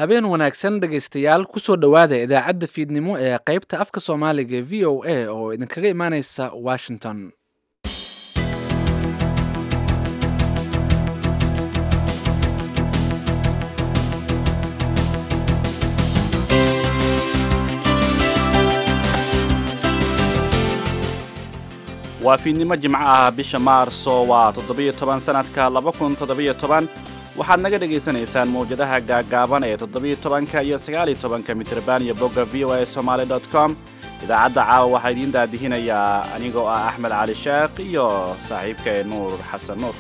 habeen wanaagsan dhegaystayaal kusoo dhowaada idaacadda fiidnimo ee qaybta afka soomaaliga ee v o a oo idinkaga imaaneysa washington waa fiidnimo jimco ah bisha maarso waa toddobiyo toban sanadka laba kun toddobiyo toban waxaad naga dhagaysanaysaan mawjadaha gaaggaaban ee toddobiyo tobanka iyo sagaaliyo tobanka mitrban iyo bogga v o a somaali dot com idaacadda caawa waxaa idiin daadihinayaa anigoo ah axmed cali sheekh iyo saaxiibkee nuur xasan nuur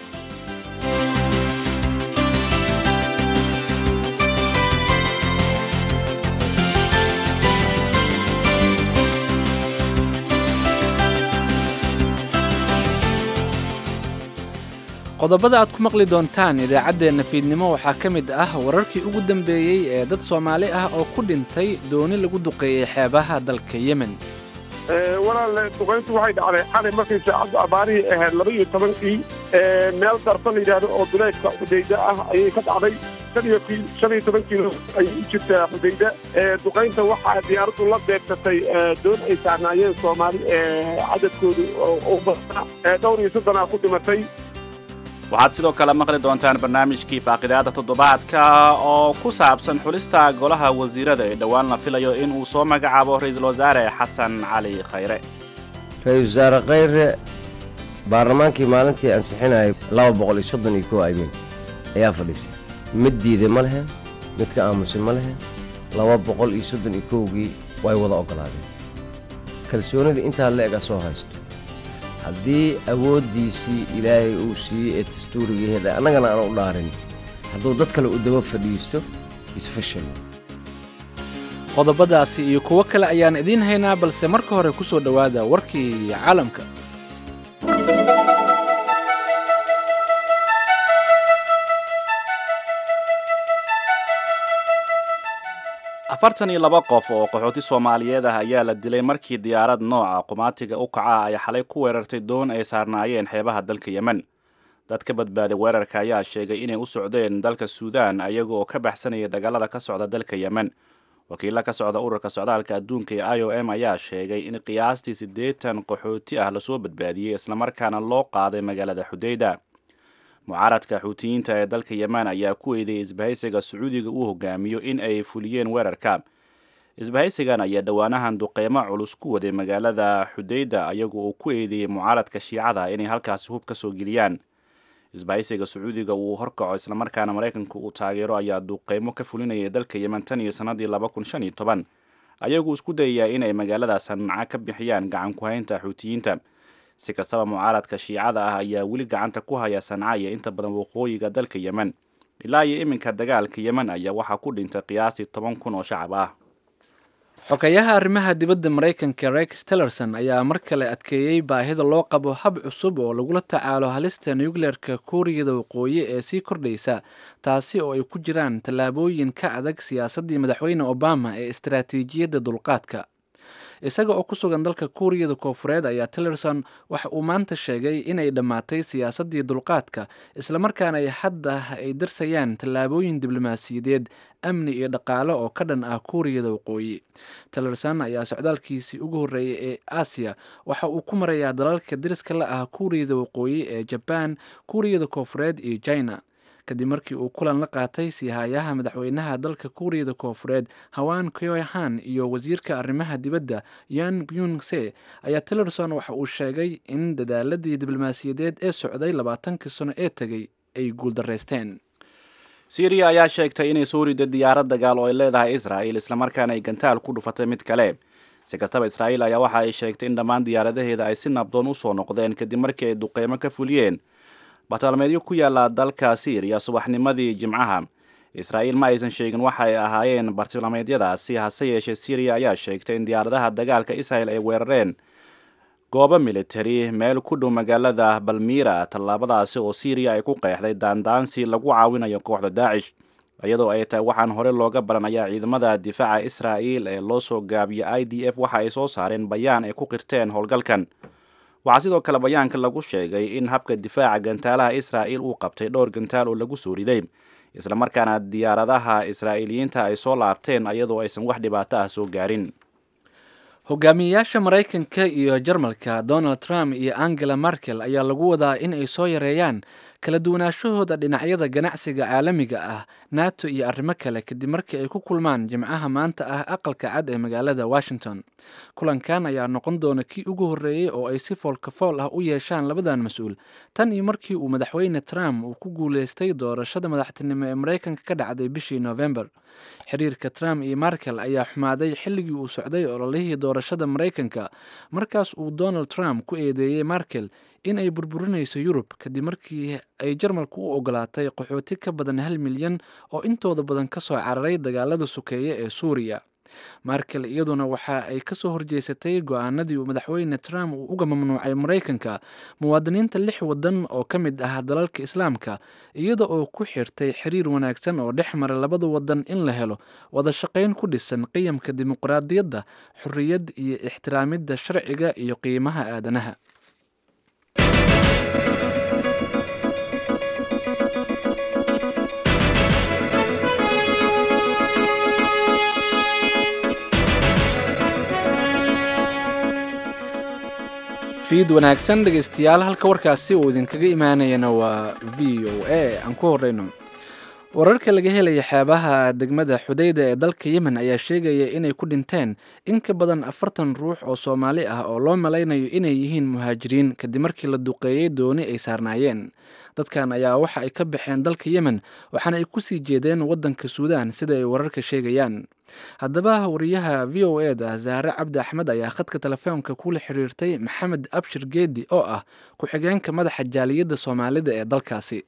qodobada aad ku maqli doontaan idaacaddeenna fiidnimo waxaa ka mid ah wararkii ugu dambeeyey ee dad soomaali ah oo ku dhintay dooni lagu duqeeyey xeebaha dalka yemen walaal duqayntu waxay dhacday xalay markay saacaddu abaarihii ahayd laba iyo tobankii meel darfa la yidhaahdo oo duleedka xudayda ah ayay ka dhacday shan iyo shan iyo toban kiilo ayay u jirtaa xudayda duqaynta waxaa diyaaraddu la beegsatay doon ay saarnaayeen soomaali cadadkoodu u badnaa dhowr iyo soddonaa ku dhimatay waxaad sidoo kale maqli doontaan barnaamijkii faaqidaada toddobaadka oo ku saabsan xulista golaha wasiirada ee dhowaan la filayo in uu soo magacaabo ra-iisul wasaare xasan cali khayre ra-iisul wasaare khayre baarlamaankii maalintii ansixinayay laba boqol iyo soddon iyo kow aymin ayaa fadhiisay mid diiday ma lehen mid ka aamusay ma lehen laba boqol iyo soddon iyo kowgii way wada oggolaadeen kalsoonida intaa le-eg a soo haysto haddii awooddiisii ilaahay uu siiyey ee dastuurigaheeda annagana aan u dhaarin hadduu dad kale u daba fadhiisto isfashal qodobadaasi iyo kuwo kale ayaan idiin haynaa balse marka hore ku soo dhowaada warkii caalamka afartan iyo laba qof oo qaxooti soomaaliyeed ah ayaa la dilay markii diyaarad nooca qumaatiga u kaca ay xalay ku weerartay doon ay saarnaayeen xeebaha dalka yemen dad ka badbaaday weerarka ayaa sheegay inay u socdeen dalka suudaan ayaga oo ka baxsanaya dagaalada ka socda dalka yemen wakiilla ka socda ururka socdaalka adduunka ee i o m ayaa sheegay in qiyaastii siddeetan qaxooti ah lasoo badbaadiyey islamarkaana loo qaaday magaalada xudayda mucaaradka xuutiyiinta ee dalka yemen ayaa ku eedeeyey isbahaysiga sacuudiga uu hogaamiyo in ay fuliyeen weerarka isbahaysigan ayaa dhowaanahan duqeymo culus ku waday magaalada xudayda ayaga oo ku eedeeyey mucaaradka shiicada inay halkaasi hub ka soo geliyaan isbahaysiga sacuudiga uu horkaco islamarkaana maraykanka uu taageero ayaa duqeymo ka fulinayay dalka yemen tan iyo sannadii laba kun shan iyo toban ayagu isku dayayaa inay magaalada sanca ka bixiyaan gacan ku-haynta xuutiyiinta si kastaba mucaaradka shiicada ah ayaa weli gacanta ku haya sanca iyo inta badan waqooyiga dalka yemen ilaa iyo iminka dagaalka yemen ayaa waxaa ku dhintay qiyaastii toban kun oo shacab ah xogayaha arrimaha dibadda maraykanka rex tillerson ayaa mar kale adkeeyey baahida loo qabo hab cusub oo lagula tacaalo halista nucleerka kuuriyada waqooyi ee sii kordhaysa taasi oo ay ku jiraan tallaabooyin ka adag siyaasaddii madaxweyne obama ee istaraatiijiyadda dulqaadka isaga oo ku sugan dalka kuuriyada koofureed ayaa tillerson waxa uu maanta sheegay inay dhammaatay siyaasaddii dulqaadka islamarkaana ay hadda ay darsayaan tallaabooyin diblomaasiyadeed amni iyo dhaqaale oo ka dhan ah kuuriyada waqooyi tillerson ayaa socdaalkiisii ugu horreeyay ee aasiya waxa uu ku marayaa dalalka dariska la ah kuuriyada waqooyi ee jabaan kuuriyada koofureed iyo china kadib markii uu kulan la qaatay siihayaha madaxweynaha dalka kuuriyada koofureed hawaan kyohan iyo wasiirka arrimaha dibadda yan byungse ayaa tillerson waxa uu sheegay in dadaaladii diblomaasiyadeed ee socday labaatankii sano ee tegay ay guuldaraysteen syriya ayaa sheegtay inay soo riday diyaarad dagaal oo ay leedahay israa'il islamarkaana ay gantaal ku dhufatay mid kale si kastaba israa'iil ayaa waxa ay sheegtay in dhammaan diyaaradaheeda ay si nabdoon u soo noqdeen kadib markii ay duqeymo ka fuliyeen bataalmeedyo ku yaala dalka syriya subaxnimadii jimcaha israa'iil ma aysan sheegin waxa ay ahaayeen bartilmaameedyadaasi hase yeeshee syriya ayaa sheegtay in diyaaradaha dagaalka israel ay weerareen goobo militari meel ku dhow magaalada balmira tallaabadaasi oo syriya ay ku qeexday daandaansi lagu caawinayo kooxda daacish iyadoo ay tahay waxaan hore looga baran ayaa ciidamada difaaca israa'iil ee loo soo gaabiyo i d f waxa ay soo saareen bayaan ay ku qirteen howlgalkan waxaa sidoo kale bayaanka lagu sheegay in habka difaaca gantaalaha israa'il uu qabtay dhowr gantaal oo lagu soo riday islamarkaana diyaaradaha israa'iiliyiinta ay soo laabteen iyadoo aysan wax dhibaato ah soo gaarin hogaamiyeyaasha maraykanka iyo jarmalka donald trump iyo angela merkel ayaa lagu wadaa in ay soo yareeyaan kala duwanaashahooda dhinacyada ganacsiga caalamiga ah nato iyo arrimo kale kadib markii ay ku kulmaan jimcaha maanta ah aqalka cad ee magaalada washington kulankan ayaa noqon doona kii ugu horreeyey oo ay si foolkafool ah u yeeshaan labadan mas-uul tan iyo markii uu madaxweyne trump uu ku guuleystay doorashada madaxtinimo ee maraykanka ka dhacday bishii november xiriirka trump iyo merkel ayaa xumaaday xilligii uu socday ololihii doorashada maraykanka markaas uu donald trump ku eedeeyey merkel in ay burburinayso yurub kadib markii ay jarmalku u ogolaatay qaxooti ka badan hal milyan oo intooda badan ka soo cararay dagaalada sokeeye ee suuriya merkel iyaduna waxa ay kasoo horjeesatay go-aanadii uu madaxweyne trump uu uga mamnuucay maraykanka muwaadiniinta lix wadan oo ka mid ah dalalka islaamka iyada oo ku xirtay xiriir wanaagsan oo dhex mara labada wadan in la helo wada shaqayn ku dhisan qiyamka dimuqraadiyadda xorriyad iyo ixtiraamidda sharciga iyo qiimaha aadanaha fiid wanaagsan dhegeystayaal halka warkaasi uu idinkaga imaanayana waa v o a aan ku horeyno wararka laga helaya xeebaha degmada xudayda ee dalka yemen ayaa sheegaya inay ku dhinteen in ka badan afartan ruux oo soomaali ah oo loo malaynayo inay yihiin muhaajiriin kadib markii la duqeeyey dooni ay saarnaayeen dadkan ayaa waxa ay ka baxeen dalka yemen waxaana ay kusii jeedeen waddanka suudaan sida ay wararka sheegayaan haddaba wariyaha v o e da zahre cabdi axmed ayaa khadka telefoonka kula xiriirtay maxamed abshir geedi oo ah ku-xigeenka madaxa jaaliyadda soomaalida ee dalkaasi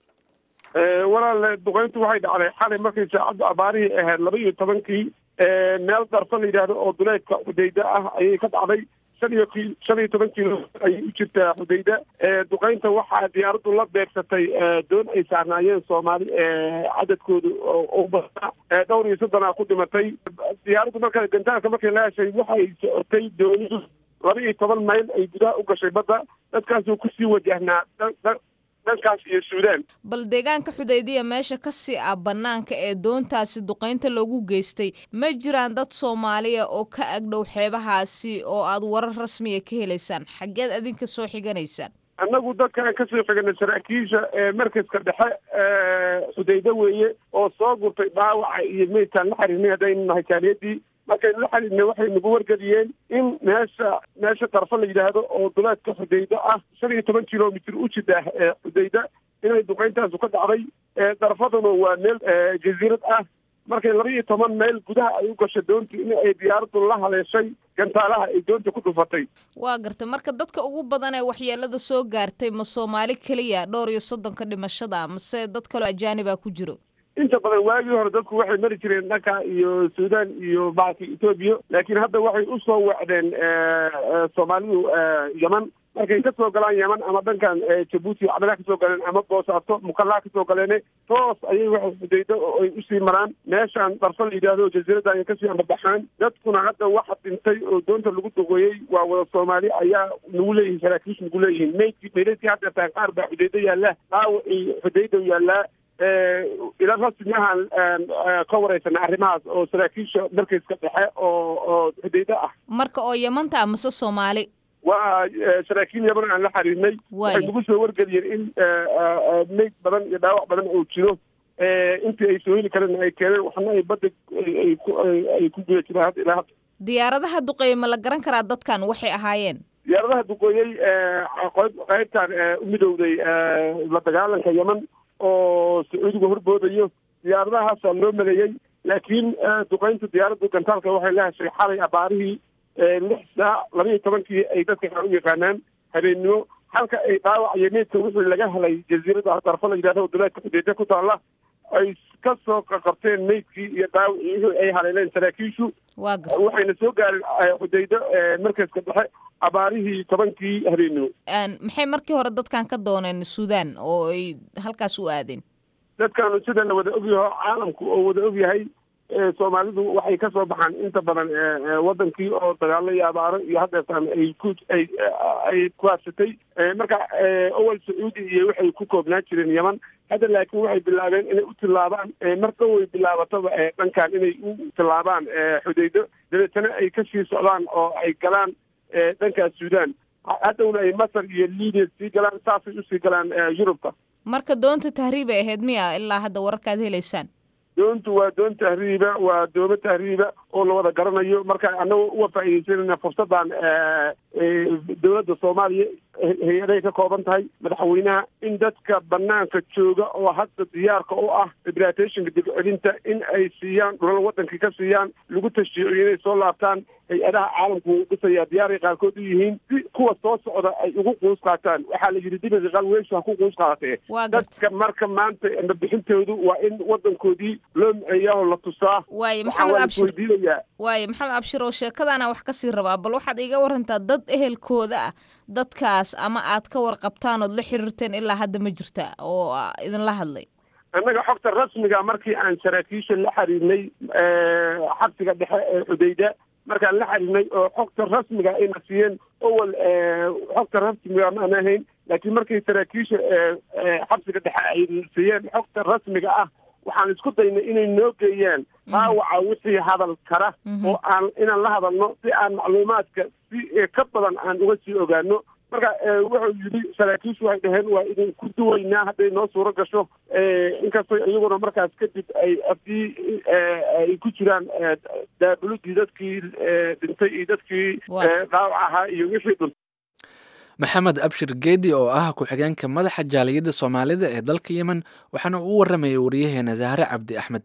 walaal duqeyntu waxay dhacday xalay markay saacadda abaarihii ahayd laba iyo tobankii meel darfo la yidhaahdo oo duleedka xudayda ah ayay ka dhacday shan iyo ki shan iyo toban kiilo ayay u jirtaa xudayda duqeynta waxaa diyaaraddu la beegsatay doon ay saarnaayeen soomaali cadadkoodu u badnaa dhowr iyo soddonaa ku dhimatay diyaaraddu marka gantaalka markay la heshay waxay socotay doonidu laba iyo toban mayl ay gudaha u gashay badda dadkaasuu kusii wajahnaa dhankaas iyo suudaan bal deegaanka xudaydiya meesha ka sii ah bannaanka ee doontaasi duqaynta loogu geystay ma jiraan dad soomaaliya oo ka agdhow xeebahaasi oo aad warar rasmiya ka helaysaan xaggeed adinka soo xiganaysaan annagu dadkaan kasoo xiganay saraakiisha markaska dhexe xudaydo weeye oo soo gurtay dhaawaca iyo meydkaan la xiriirnay haddaynu nahay jaaliyadii markaynu la xiriirnay waxay nagu wargeliyeen in meesha meesha darfo la yidhaahdo oo duleedka xudaydo ah shan iyo toban kilomitr u jida ee xudayda inay duqeyntaasu ka dhacday darfaduna waa meel jasiirad ah markay laba iyo toban mayl gudaha ay u gashay doontii in ay diyaaraddu la haleeshay gantaalaha ay doonta ku dhufatay waa gartay marka dadka ugu badan ee waxyeelada soo gaartay ma soomaali keliya dhowr iyo soddonka dhimashada mase dad kaloo ajaanibaa ku jiro inta badan waagii hore dadku waxay mari jireen dhanka iyo suudaan iyo backa etoobiya laakiin hadda waxay usoo wacdeen soomaalidu yeman markay ka soo galaan yeman ama dhankan jabuuti cabdilaa kasoo galeen ama boosaato mukallaa kasoo galeene toos ayay waxay xudaydo oo ay usii maraan meeshaan darfo la yidhaahdo jasiiradda ayay kasii ambabaxaan dadkuna hadda waxa dhintay oo doonta lagu duqeeyey waa wada soomaali ayaa nagu leeyihin saraakiish nagu leeyihiin maydkii maydadkii hadda taan qaar baa xudaydo yaallaa dhaawacii xudaydo yaallaa ila rasmiahan ka wareysana arrimahaas oo saraakiisha markayska dhexe oo oo xudaydo ah marka oo yamanta amase soomaali waa saraakiil yaman aan la xiriirnay waxay nagu soo wargeliyeen in meyd badan iyo dhaawac badan oo jiro intii ay soo heli kareen ay keeneen waxna ay badda ay ku guda jiraan hadda ilaa hadda diyaaradaha duqeeye ma la garan karaa dadkan waxay ahaayeen diyaaradaha duqeeyey qaybtan u midowday la dagaalanka yeman oo sacuudiga horboodayo diyaaradahaasa loo maleeyey laakiin duqeynta diyaaraddu gantaalka waxay la heshay xalay abaarihii lix saac laba iyo tobankii ay dadka qaar u yaqaanaan habeennimo halka ay dhaawac iyo meydka wixii laga helay jasiirada darfo la yidhahdo duleedka xudeeda ku taalla ay ka soo qabteen meydkii iyo dhaawacii wixii ay haleeleen saraakiishu waxayna soo gaareen xudaydo markaska dhexe abaarihii tobankii habeennimo maxay markii hore dadkan ka dooneen suudaan oo ay halkaas u aadeen dadkaanu sida la wada ogyaho caalamku oo wada ogyahay soomaalidu waxay kasoo baxaan inta badan wadankii oo dagaalo iyo abaaro iyo haddeetaan ay ku ay ay ku habsatay marka awal sacuudi iyo waxay ku koobnaan jireen yeman hadda laakiin waxay bilaabeen inay u tillaabaan mar dhow way bilaabataba dhankan inay u tillaabaan xudaydo dabeetana ay kasii socdaan oo ay galaan dhankaas suudaan haddowna ay masar iyo libiya sii galaan saasay usii galaan yurubka marka doonta tahriibay ahayd miya ilaa hadda wararkaad helaysaan doontu waa doon tahriiba waa doomo tahriiba oo la wada garanayo marka annaga uga faa'iidaysanayna fursaddan dowladda soomaaliya hay-aday ka kooban tahay madaxweynaha in dadka banaanka jooga oo hadda diyaarka u ah rehabilitationka dibcelinta in ay siiyaan dhulal wadankii ka siiyaan lagu tashjiiciyo inay soo laabtaan hay-adaha caalamku wuu dhisayaa diyaaray qaarkood u yihiin si kuwa soo socda ay ugu quus qaataan waxaa la yidhi dibiga qalweysha ha ku quus qaadatee dadka marka maanta mabixintoodu waa in wadankoodii loo miceeyaa oo la tusaa waaye maxamed abshir weydiinayaa waaye maxamed abshir oo sheekadaana wax kasii rabaa bal waxaad iga warantaa dad ehelkooda ah dadkaas ama aad ka warqabtaan ood la xiriirteen ilaa hadda ma jirta oo idinla hadlay annaga xogta rasmiga markii aan saraakiisha la xiriirnay xabsiga dhexe ee xudayda markaan la xiriirnay oo xogta rasmiga ayna siiyeen awal xogta rasmiga maana ahayn laakiin markii saraakiisha xabsiga dhexe ay siiyeen xogta rasmiga ah waxaan isku daynay inay noo geeyaan dhaawaca wixii hadal kara oo aan inaan la hadalno si aan macluumaadka si ka badan aan uga sii ogaano marka wuxuu yidhi saraakiishu waxay dhaheen waa idinku duwaynaa hadday noo suuro gasho inkastoo iyaguna markaas kadib ay afdii ay ku jiraan daabulidii dadkii dhintay iyo dadkii dhaawac ahaa iyo wixii dhuntay maxamed abshir geedi oo ah ku-xigeenka madaxa jaaliyadda soomaalida ee dalka yemen waxaana uu waramayay waryaheena zahre cabdi axmed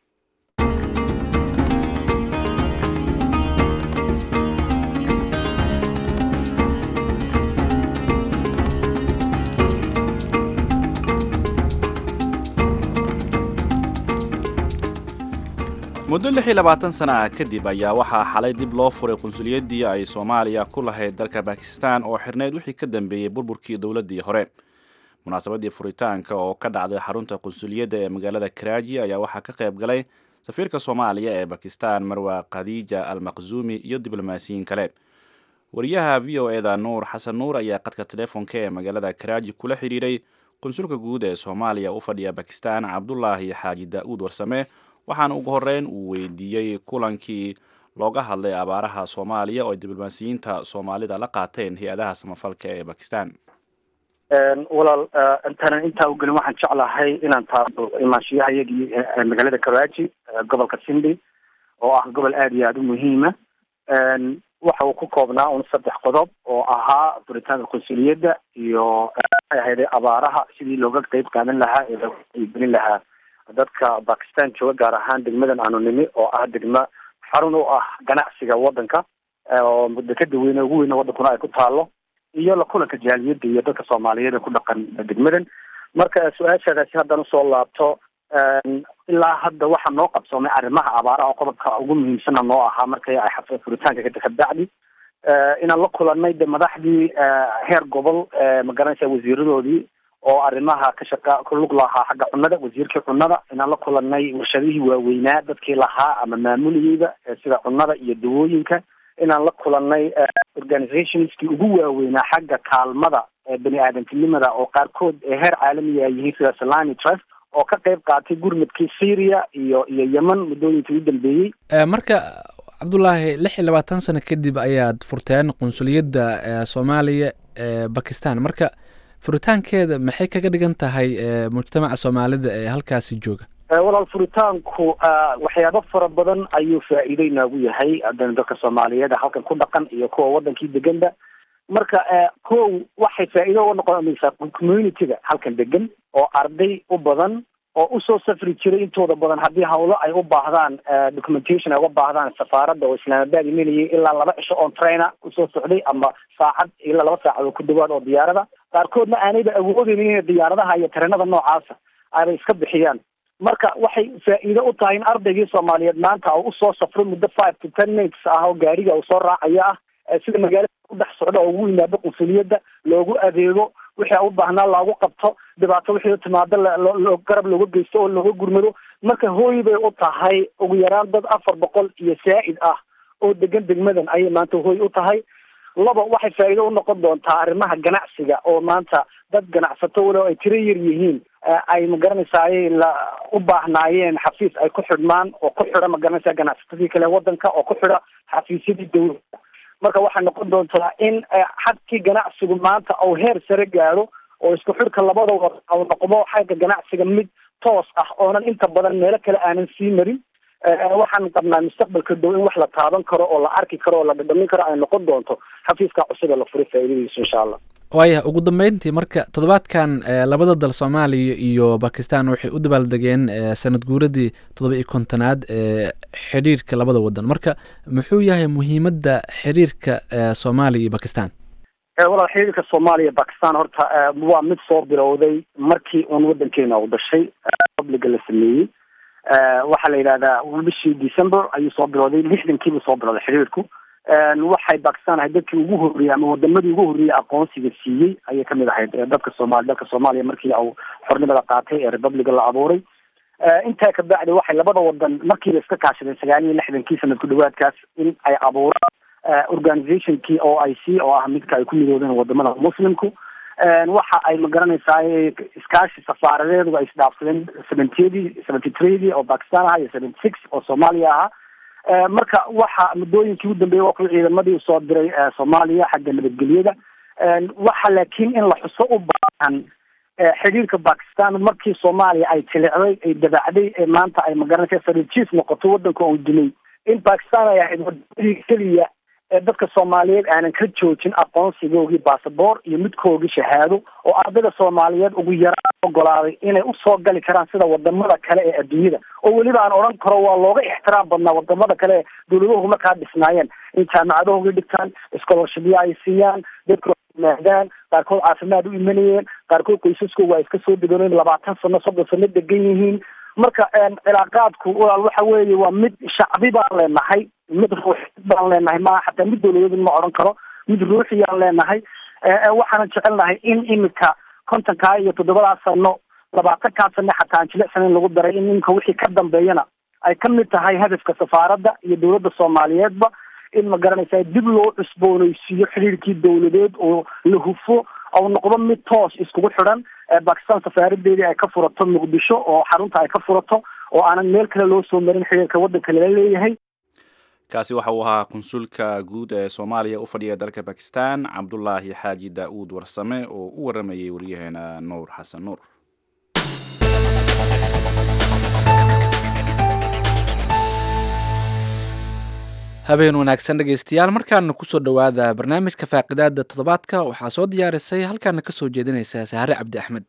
muddo lix iyo labaatan sana ah kadib ayaa waxaa xalay dib loo furay qunsuliyadii ay soomaaliya ku lahayd dalka bakistan oo xirneyd wixii ka dambeeyey burburkii dowladdii hore munaasabadii furitaanka oo ka dhacday xarunta qunsuliyadda ee magaalada karaaji ayaa waxaa ka qayb galay safiirka soomaaliya ee bakistan marwa khadiija al maqzuumi iyo diblomaasiyiin kale wariyaha v o eda nuur xasan nuur ayaa qadka telefoonka ee magaalada karaaji kula xidhiiray qunsulka guud ee soomaaliya u fadhiya bakistan cabdulaahi xaaji daa-uud warsame waxaana ugu horeyn uu weydiiyey kulankii looga hadlay abaaraha soomaaliya oo ay diblomaasiyiinta soomaalida la qaateen hay-adaha samafalka ee bakistan walaal intaanan intaa u gelin waxaan jeclahay inaan taado imaanshiyahayagii magaalada karaaji gobolka sindi oo ah gobol aada iyo aada u muhiima waxa uu ku koobnaa un saddex qodob oo ahaa furitaanka qunsuliyadda iyo waxay ahayday abaaraha sidii looga qeyb qaadan lahaa ee looga qeybgelin lahaa dadka bakistan jooga gaar ahaan degmadan aanu nimi oo ah degmo xarun u ah ganacsiga wadanka oo dekada weyne ugu weyne wadankuna ay ku taalo iyo la kulanka jaaliyadda iyo dadka soomaaliyeed ee ku dhaqan degmadan marka su-aashaadaasi haddaan usoo laabto ilaa hadda waxaa noo qabsoomay arrimaha abaaraha oo qodobka ugu muhiimsana noo ahaa markay ay furitaanka ka kabacdi inaan la kulanay de madaxdii heer gobol magaranaysa wasiiradoodii oo arrimaha ka shaqa ku lug lahaa xagga cunada wasiirkii cunada inaan la kulanay warshadihii waaweynaa dadkii lahaa ama maamulayeyba sida cunada iyo dawooyinka inaan la kulanay organizationskii ugu waaweynaa xagga kaalmada bani aadamtinimada oo qaarkood heer caalamiga ay yihiin sida salani trust oo ka qayb qaatay gurmadkii syria iyo iyo yemen muddooyinkii u dambeeyey marka cabdulaahi lix iyo labaatan sano kadib ayaad furteen qunsuliyadda soomaaliya ee bakistan marka furitaankeeda maxay kaga dhigan tahay mujtamaca soomaalida ee halkaasi jooga walaal furitaanku waxyaabo fara badan ayuu faa-iido inoogu yahay haddana dadka soomaaliyeed halkan ku dhaqan iyo kuwa wadankii deganba marka kow waxay faa-iido uga noqonaysaa community-ga halkan degan oo arday u badan oo usoo safri jiray intooda badan haddii hawlo ay u baahdaan documentation ay uga baahdaan safaaradda oo islaamabaad imanayay ilaa laba cisho on trainer usoo socday ama saacad ilaa laba saacad oo ku dhawaad oo diyaarada qaarkoodna aanayba awoodeynin inay diyaaradaha iyo tareenada noocaasa ayba iska bixiyaan marka waxay faa-iido u tahay in ardaygii soomaaliyeed maanta uu usoo safro muddo five to ten minutes ah oo gaariga uu soo raacaya ah sida magaalada u dhex socda oo ugu yimaado qunsuliyadda loogu adeego wixii u baahnaa loogu qabto dhibaato wixii timaado loo garab looga geysto oo looga gurmado marka hooy bay u tahay ugu yaraan dad afar boqol iyo saa'id ah oo degan degmadan ayay maanta hooy u tahay laba waxay faa'iido u noqon doontaa arrimaha ganacsiga oo maanta dad ganacsato walow ay tiro yar yihiin ay magaranaysaa ayay la u baahnaayeen xafiis ay ku xidhmaan oo ku xidha magaranaysaa ganacsatadii kale wadanka oo ku xidha xafiisyadii dawladda marka waxay noqon doontaa in xadkii ganacsigu maanta uu heer sare gaaro oo isku xidhka labada wad u noqdo xagga ganacsiga mid toos ah oonan inta badan meelo kale aanan sii marin waxaan qabnaa mustaqbalka dhow in wax la taaban karo oo la arki karo oo la dhadhamin karo ay noqon doonto xafiiska cusub ee la furay faa'iidadiisu insha allah waaya ugu dambeyntii marka toddobaadkan labada dal soomaaliya iyo bakistan waxay u dabaaldegeen sanad guuradii toddoba iyo kontonaad ee xidhiirka labada wadan marka muxuu yahay muhiimadda xiriirka soomaaliya iyo bakistan walaal xiriirka soomaaliya bakistan horta waa mid soo bilowday markii uun wadankeena u dhashay publiga la sameeyey waxaa la yidhahdaa bishii december ayuu soo bilowday lixdankiibuu soo bilowday xiriirku waxay bakistan ahayd dadkii ugu horreeyey ama wadamadii ugu horreeyey aqoonsiga siiyey ayay kamid ahayd dadka soomaali dalka soomaaliya markii uu xornimada qaatay ee republica la abuuray intaa kabacdi waxay labada wadan markiiba iska kaashadeen sagaal iyo lixdankii sanad ku dhawaadkaas in ay abuuraan organizationkii o i c oo ah midka ay ku midoodeen wadamada muslimku waxa ay magaranaysaa iskaashi safaaradeedu ay isdhaafsadeen seventydii seventy threedii oo bakistan ahaa iyo seventy six oo soomaaliya ahaa marka waxa muddooyinkii u dambeeyey waa kuwa ciidamadii usoo diray soomaaliya xagga nabadgelyada waxa laakiin in la xuso u baahan xidhiirka bakistan markii soomaaliya ay tilicday ay dabacday ee maanta ay magaranaysa sarijiis noqoto wadanka oo dilay in bakistan ay ahayd wadamadii keliya ee dadka soomaaliyeed aanan ka joojin aqoonsigoogii basaboor iyo midkoogii shahaado oo ardayda soomaaliyeed ugu yaraan ogolaaday inay usoo gali karaan sida wadamada kale ee adduunyada oo weliba aan odhan karo waa looga ixtiraam badnaa wadamada kale ee dawladahu markaa dhisnaayeen in jaamacadahooga dhigtaan scholarshipya ay siiyaan dadka maadaan qaarkood caafimaad u imanayeen qaarkood qoysaskooga ay iska soo deganeen labaatan sano soddon sano degan yihiin marka cilaaqaadku walaal waxa weeye waa mid shacbi baan leenahay mid ruuxid baan leenahay maa xataa mid dawladeed ma odhan karo mid ruuxiyaan leenahay waxaanan jecelnahay in imika kontonkaa iyo toddobadaa sano labaatankaa sano xataa aan jilicsan in lagu daray in ninka wixii ka dambeeyana ay ka mid tahay hadafka safaaradda iyo dawladda soomaaliyeedba in ma garanaysa dib loo cusbooneysiiyo xiriirkii dawladeed oo la hufo ou noqdo mid toos iskugu xidhan bakistan safaaradeedii ay ka furato muqdisho oo xarunta ay ka furato oo aanan meel kale loo soo marin xiriirka waddanka lala leeyahay kaasi waxa uu ahaa konsulka guud ee soomaaliya u fadhiya dalka bakistan cabdulaahi xaaji daa-uud warsame oo u waramayay waryaheena nuur xasan nuur habeen wanaagsan dhegaystayaal markaana kusoo dhowaada barnaamijka faaqidaada toddobaadka waxaa soo diyaarisay halkaana kasoo jeedinaysa sahare cabdi axmed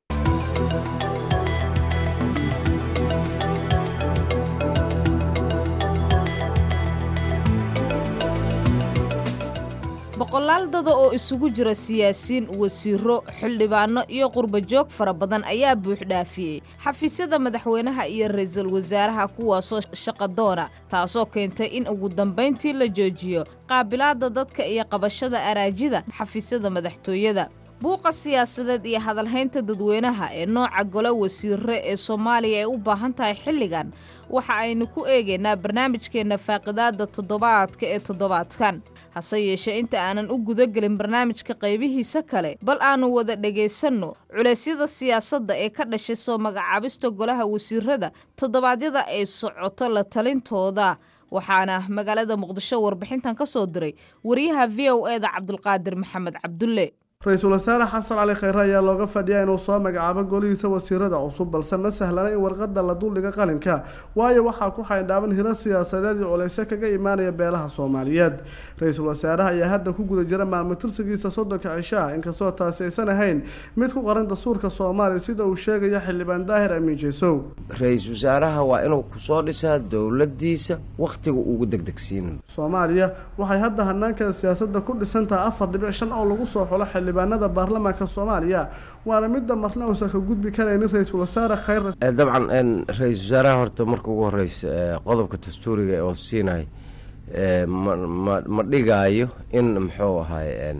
boqolaal dada oo isugu jira siyaasiyiin wasiiro xildhibaano iyo qurbajoog fara badan ayaa buuxdhaafiyey xafiisyada madaxweynaha iyo ra-iisul wasaaraha kuwaasoo shaqadoona taasoo keentay in ugu dambayntii la joojiyo qaabilaadda dadka iyo qabashada araajida xafiisyada madaxtooyada buuqa siyaasadeed iyo hadalhaynta dadweynaha ee nooca golo wasiire ee soomaaliya ay u baahan tahay xilligan waxa aynu ku eegaynaa barnaamijkeenna faaqidaada toddobaadka ee toddobaadkan hase yeeshee inta aanan u gudagelin barnaamijka qaybihiisa kale bal aanu wada dhegaysanno culeysyada siyaasadda ee ka dhashay soo magacaabista golaha wasiirada toddobaadyada ay socoto la talintooda waxaana magaalada muqdisho warbixintan ka soo diray wariyaha v o eda cabdulqaadir maxamed cabdulle ra-iisul wasaare xasan cali kheyre ayaa looga fadhiyaa inuu soo magacaabo golihiisa wasiirada cusub balse ma sahlana in warqada la duldhiga qalinka waayo waxaa ku xaydhaaban hiro siyaasadeed iyo culeyse kaga imaanaya beelaha soomaaliyeed ra-iisul wasaaraha ayaa hadda ku guda jira maalmo tirsigiisa soddonka cisho ah inkastoo taasi aysan ahayn mid ku qoran dastuurka soomaaliya sida uu sheegaya xildhibaan daahir amiin jeesow ra-iisul wasaaraha waa inuu kusoo dhisaa dowladiisa wakhtiga ugu degdegsiinayo soomaaliya waxay hadda hanaankeeda siyaasadda ku dhisan tahay afar dhibic shan oo lagu soo xulo xildhibaanada baarlamaanka soomaaliya waana midda marna uusan ka gudbi karaynin ra-iisul wasaare kheyre dabcan ra-iisul wasaaraha horta marka ugu horeysa qodobka dastuuriga oo siinay ma ma dhigaayo in muxuu ahay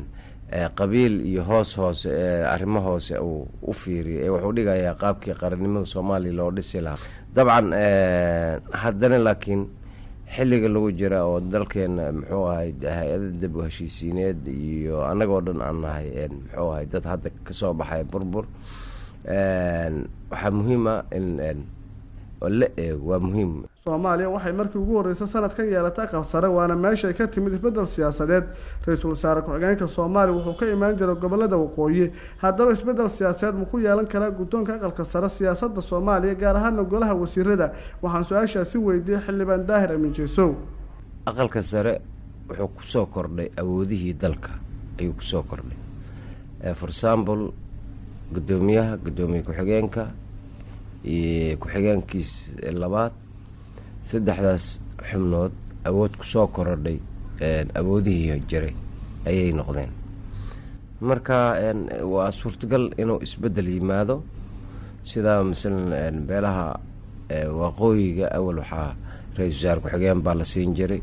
qabiil iyo hoos hoose ee arrimo hoose uu u fiiriyo ee wuxuu dhigayaa qaabkii qarannimada soomaaliya loo dhisi lahaa dabcan haddana laakiin xilliga lagu jira oo dalkeena muxuu ahay hay-ada dib u heshiisiineed iyo annagoo dhan aan nahay muxuu ahay dad hadda kasoo baxay burbur waxaa muhiima in la eego waa muhiim soomaaliya waxay markii ugu horreysay sanadkan yeelatay aqal sare waana meeshay ka timid isbeddel siyaasadeed ra-iisul wasaare ku-xigeenka soomaaliya wuxuu ka imaan jiray gobolada waqooyi haddaba isbeddel siyaasadeed ma ku yeelan karaa guddoonka aqalka sare siyaasadda soomaaliya gaar ahaana golaha wasiirada waxaan su-aashaasi weydiiyey xildhibaan daahir amin jeesow aqalka sare wuxuu kusoo kordhay awoodihii dalka ayuu kusoo kordhay for example guddoomiyaha guddoomiye ku-xigeenka iyo ku-xigeenkiis labaad saddexdaas xubnood awood kusoo korodhay awoodihii jiray ayay noqdeen marka waa suurtagal inuu isbeddel yimaado sidaa masalan beelaha waqooyiga awal waxaa ra-isul wasaare ku-xigeen baa la siin jiray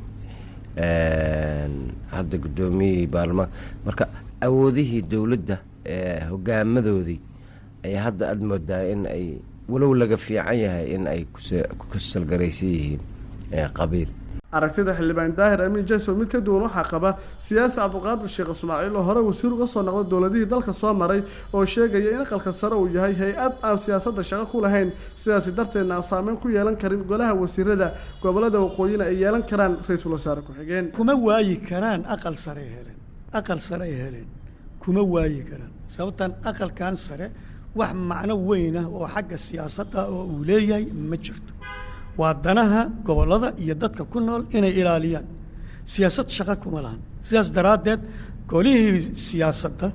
hadda guddoomiyihii baarlamaanka marka awoodihii dowladda hogaamadoodii ayaa hadda aada moodaa in ay walow laga fiican yahay in ay ku salgaraysan yihiin qabiil aragtida xildhibaan daahir amiin jasow mid ka duwan waxaa qaba siyaasi cabdiqaadir sheekh ismaaciil oo hore wasiir uga soo noqday dowladihii dalka soo maray oo sheegaya in aqalka sare uu yahay hay-ad aan siyaasadda shaqo ku lahayn sidaasi darteedna aan saameyn ku yeelan karin golaha wasiirada gobolada waqooyina ay yeelan karaan ra-iisul wasaare ku-xigeen kuma waayi karaan aqal sarey heleen aqal sarey heleen kuma waayi karaan sababtan aqalkan sare wax macno weyn ah oo xagga siyaasadda oo uu leeyahay ma jirto waa danaha gobollada iyo dadka ku nool inay ilaaliyaan siyaasad shaqo kuma lahan sidaas daraaddeed golihii siyaasadda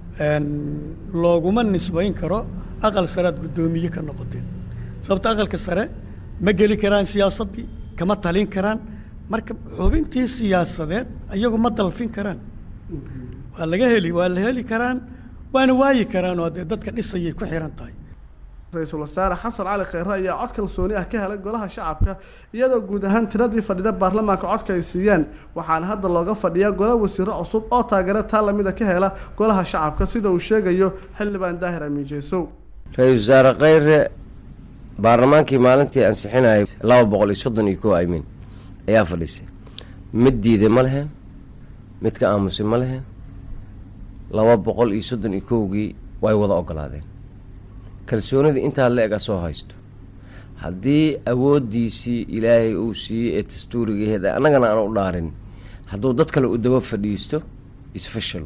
looguma nisbayn karo aqal saread guddoomiye ka noqoteen sababta aqalka sare ma geli karaan siyaasaddii kama talin karaan marka xubintii siyaasadeed iyagu ma dalfin karaan waa laga heli waa la heli karaan waana waayi karaan oo dee dadka dhisayay ku xihan tahay ra-iisul wasaare xasan cali kheyre ayaa cod kalsooni ah ka helay golaha shacabka iyadoo guud ahaan tiradii fadhida baarlamaanka codka ay siiyeen waxaana hadda looga fadhiyaa gola wasiiro cusub oo taageero taa lamida ka hela golaha shacabka sida uu sheegayo xildhibaan daahir amiin jeesow ra-iisul wasaare kheyre baarlamaankii maalintii ansixinayay laba boqol iyo soddon iyo kow aymiin ayaa fadhisay mid diiday ma leheen mid ka aamusay ma leheen laba boqol iyo soddon iyo kowgii way wada ogolaadeen kalsoonida intaa la eg a soo haysto haddii awooddiisii ilaahay uu siiyey ee dastuurigaheeda annagana aan u dhaarin hadduu dad kale u daba fadhiisto isfashal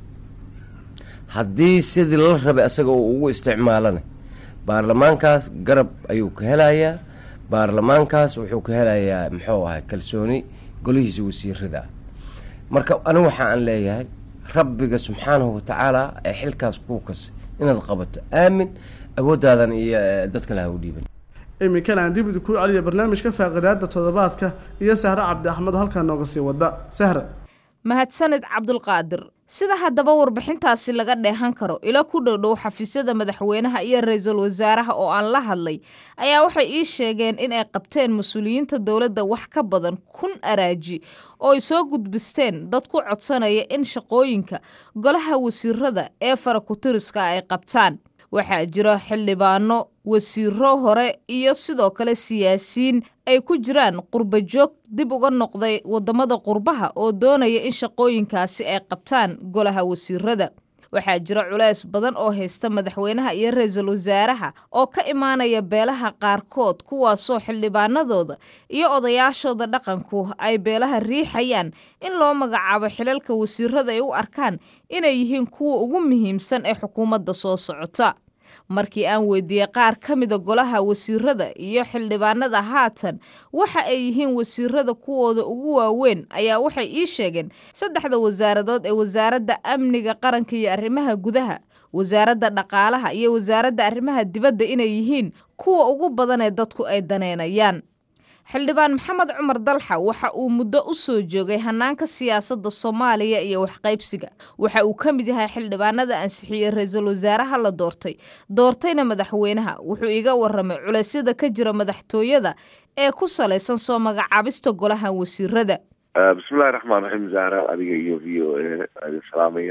haddii sidii la rabay asaga uu ugu isticmaalana baarlamaankaas garab ayuu ka helayaa baarlamaankaas wuxuu ka helayaa muxuu ahay kalsooni golihiisa wasiirada ah marka anigu waxa aan leeyahay rabbiga subxaanahu watacaala ee xilkaas kuu kasay inaad qabato aamin awoodaadan iyo dad kale ha u dhiiban iminkana aan dib ku celiya barnaamijka faaqidaada toddobaadka iyo sahre cabdi axmed halkaa nooga sii wada sahre mahadsanid cabdulqaadir sida haddaba warbixintaasi laga dheehan karo ilo ku dhowdhow xafiisyada madaxweynaha iyo ra-iisul wasaaraha oo aan la hadlay ayaa waxay ii sheegeen in ay qabteen mas-uuliyiinta dowladda wax ka badan kun araaji oo ay soo gudbisteen dad ku codsanaya in shaqooyinka golaha wasiirada ee farakutiriska ay qabtaan waxaa jira xildhibaano wasiiro hore iyo sidoo kale siyaasiyiin ay ku jiraan qurba joog dib uga noqday waddamada qurbaha oo doonaya in shaqooyinkaasi ay qabtaan golaha wasiirada waxaa jira culays badan oo haysta madaxweynaha iyo ra-iisul wasaaraha oo ka imaanaya beelaha qaarkood kuwaasoo xildhibaanadooda iyo odayaashooda dhaqanku ay beelaha riixayaan in loo magacaabo xilalka wasiirada ay u arkaan inay yihiin kuwa ugu muhiimsan ee xukuumadda soo socota markii aan weydiiyey qaar ka mida golaha wasiirada iyo xildhibaanada haatan waxa ay yihiin wasiirada kuwooda ugu waaweyn ayaa waxay ii sheegeen saddexda wasaaradood ee wasaaradda amniga qaranka iyo arrimaha gudaha wasaaradda dhaqaalaha iyo wasaaradda arrimaha dibadda inay yihiin kuwa ugu badan ee dadku ay daneynayaan xildhibaan maxamed cumar dalxa waxa uu muddo u soo joogay hanaanka siyaasadda soomaaliya iyo waxqaybsiga waxa uu ka mid yahay xildhibaanada ansixiyey ra-iisul wasaaraha la doortay doortayna madaxweynaha wuxuu iga waramay culeysyada ka jira madaxtooyada ee ku salaysan soo magacaabista golaha wasiirada bismillahi raxmaan raxiim zahra adiga iyo v o a idin salaamaya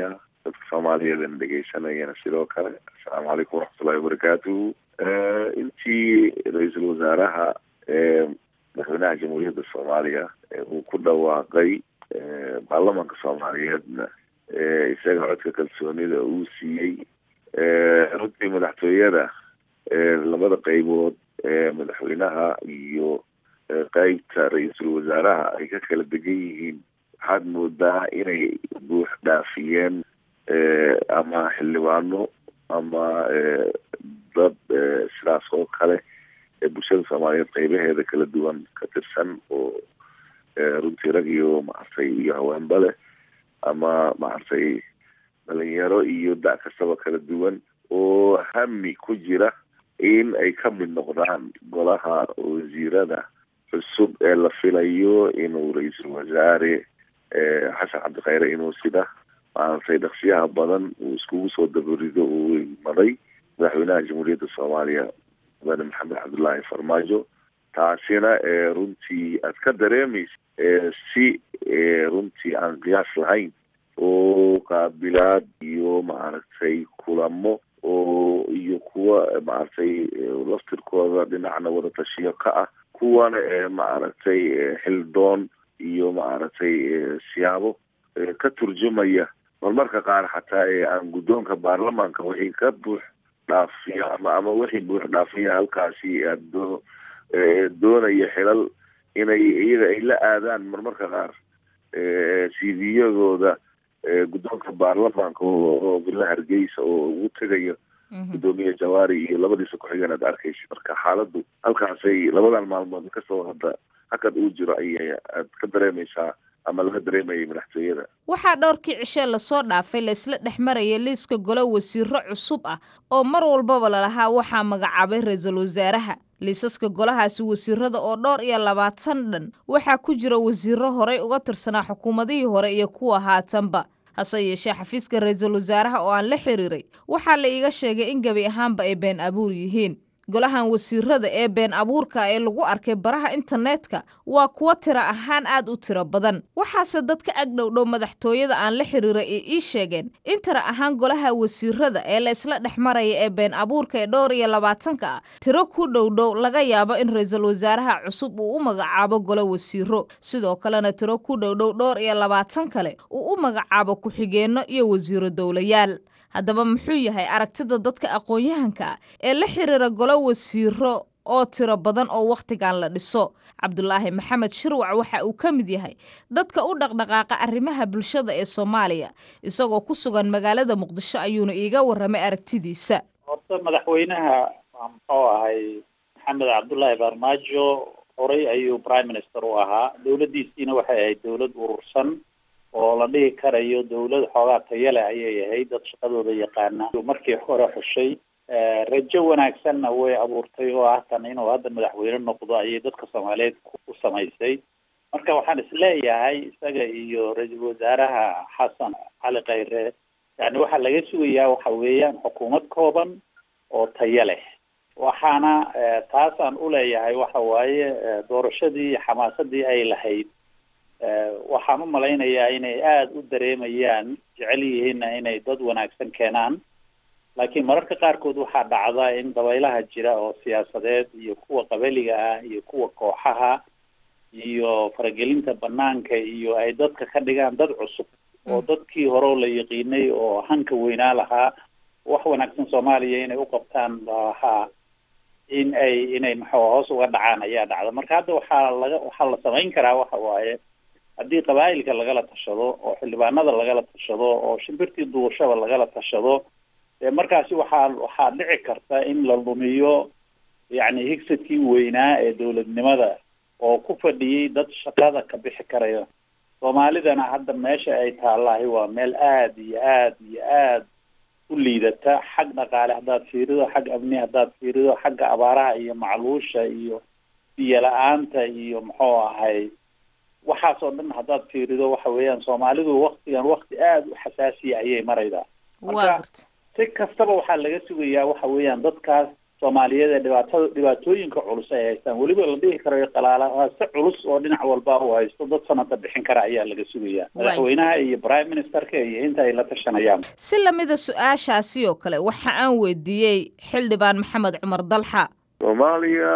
dadka soomaaliyeedana dhegeysanayana sidoo kale assalaamu calaykum waraxmatullahi wabarakaatuhu intii ra-iisul wasaaraha madaxweynaha jamhuuriyadda soomaaliya uu ku dhawaaqay baarlamanka soomaaliyeedna isaga codka kalsoonida uu siiyey runtii madaxtooyada labada qeybood madaxweynaha iyo qeybta ra-iisul wasaaraha ay ka kala degan yihiin waxaad moodaa inay buux dhaafiyeen ama xildhibaano ama dad sidaas oo kale ee bulshada soomaaliyeed qeybaheeda kala duwan ka tirsan oo runtii rag iyo maaragtay iyo haweenba leh ama maaragtay dhalinyaro iyo da- kastaba kala duwan oo hami ku jira in ay ka mid noqdaan golaha wasiirada cusub ee la filayo inuu ra-iisul wasaare xasan cabdikhayre inuu sida maaragtay dhaqsiyaha badan uu iskugu soo dabarido uu maday madaxweynaha jamhuuriyadda soomaaliya mudane maxamed cabdullaahi farmaajo taasina runtii aad ka dareemaysa si runtii aan qiyaas lahayn oo qaabilaad iyo maaragtay kulamo oo iyo kuwa maaragtay laftirkooda dhinacna wada tashiyo ka ah kuwana maaragtay xildoon iyo maaragtay siyaabo ka turjumaya marmarka qaar xataa ee aan guddoonka baarlamaanka wixii ka buux dhaafiya ama ama wixii buux dhaafiya halkaasi adoo doonaya xilal inay iyaga ay la aadaan marmarka qaar cv-yadooda guddoonka baarlamaanka oo villa hargeysa oo ugu tegayo guddoomiye jawaari iyo labadiisa ku-xigeen aad arkaysa marka xaaladdu halkaasay labadan maalmood kasoo hadda hakad uu jiro ayay aad ka dareemaysaa ama laga dareemayay madaxtooyada waxaa dhowrkii cishe lasoo dhaafay laysla dhex maraya liiska golo wasiiro cusub ah oo mar walbaba lalahaa waxaa magacaabay ra-iisul wasaaraha liisaska golahaasi wasiirada oo dhowr iyo labaatan dhan waxaa ku jira wasiiro horey uga tirsanaa xukuumadihii hore iyo kuwa haatanba hase yeeshee xafiiska ra-iisul wasaaraha oo aan la xiriiray waxaa la iiga sheegay in gebi ahaanba ay been abuur yihiin golahan wasiirada ee been abuurka ee lagu arkay baraha internetka waa kuwo tiro ahaan aad u tiro badan waxaase dadka agdhowdhow madaxtooyada aan la xiriiray ee ii sheegeen in tiro ahaan golaha wasiirada ee la isla dhex maraya ee been abuurka ee dhowr iyo labaatanka ah tiro ku dhowdhow laga yaabo in ra-iisul wasaaraha cusub uu u magacaabo golo wasiiro sidoo kalena tiro ku dhowdhow dhowr iyo labaatan kale uu u magacaabo ku-xigeenno iyo wasiiro dowlayaal haddaba muxuu yahay aragtida dadka aqoon-yahanka ah ee la xiriira golo wasiiro oo tiro badan oo wakhtigan la dhiso cabdulaahi maxamed shirwac waxa uu ka mid yahay dadka u dhaqdhaqaaqa arrimaha bulshada ee soomaaliya isagoo ku sugan magaalada muqdisho ayuuna iiga warramay aragtidiisa horta madaxweynaha muxuu ahay maxamed cabdullaahi farmaajo horey ayuu prime minister u ahaa dowladdiisiina waxay ahayd dowlad urursan oo la dhihi karayo dawlad xoogaa tayale ayay ahayd dad shaqadooda yaqaana markii hore xushay rajo wanaagsanna way abuurtay oo ah tan inuu hadda madaxweyne noqdo ayay dadka soomaaliyeed ku samaysay marka waxaan isleeyahay isaga iyo ra-iisul wasaaraha xasan cali khayre yani waxaa laga sugayaa waxa weeyaan xukuumad kooban oo tayo leh waxaana taasaan uleeyahay waxa waaye doorashadii xamaasadii ay lahayd waxaan u malaynayaa inay aada u dareemayaan jecel yihiinna inay dad wanaagsan keenaan laakiin mararka qaarkood waxaa dhacda in dabaylaha jira oo siyaasadeed iyo kuwa qabaliga ah iyo kuwa kooxaha iyo faragelinta banaanka iyo ay dadka ka dhigaan dad cusub oo dadkii hore la yaqiinay oo hanka weynaa lahaa wax wanaagsan soomaaliya inay u qabtaan lahaa in ay inay maxuu hoos uga dhacaan ayaa dhacda marka hadda waxaa laga waxaa la samayn karaa waxa waaye haddii qabaa'ilka lagala tashado oo xildhibaanada lagala tashado oo shimbirtii duushaba lagala tashado dee markaasi waxaa waxaa dhici karta in la lumiyo yacni higsadkii weynaa ee dowladnimada oo ku fadhiyey dad shaqada ka bixi karaya soomaalidana hadda meesha ay taallahay waa meel aada iyo aada iyo aada u liidata xag dhaqaale haddaad fiirido xag amni haddaad fiirido xagga abaaraha iyo macluusha iyo biyo la-aanta iyo muxuu ahay waxaas oo dhan haddaad fiirido waxa weeyaan soomaalidu waktigan wakti aada u xasaasiya ayay maraydaa marka si kastaba waxaa laga sugayaa waxa weeyaan dadkaas soomaaliyeed ee dhibaatada dhibaatooyinka culus ay haystaan weliba la dhihi karayo qalaalase culus oo dhinac walba uu haysto dad sanada bixin kara ayaa laga sugayaa madaxweynaha iyo prime ministerka iyo inta ay la tashanayaan si lamida su-aashaasi oo kale waxa aan weydiiyey xildhibaan maxamed cumar dalxa soomaaliya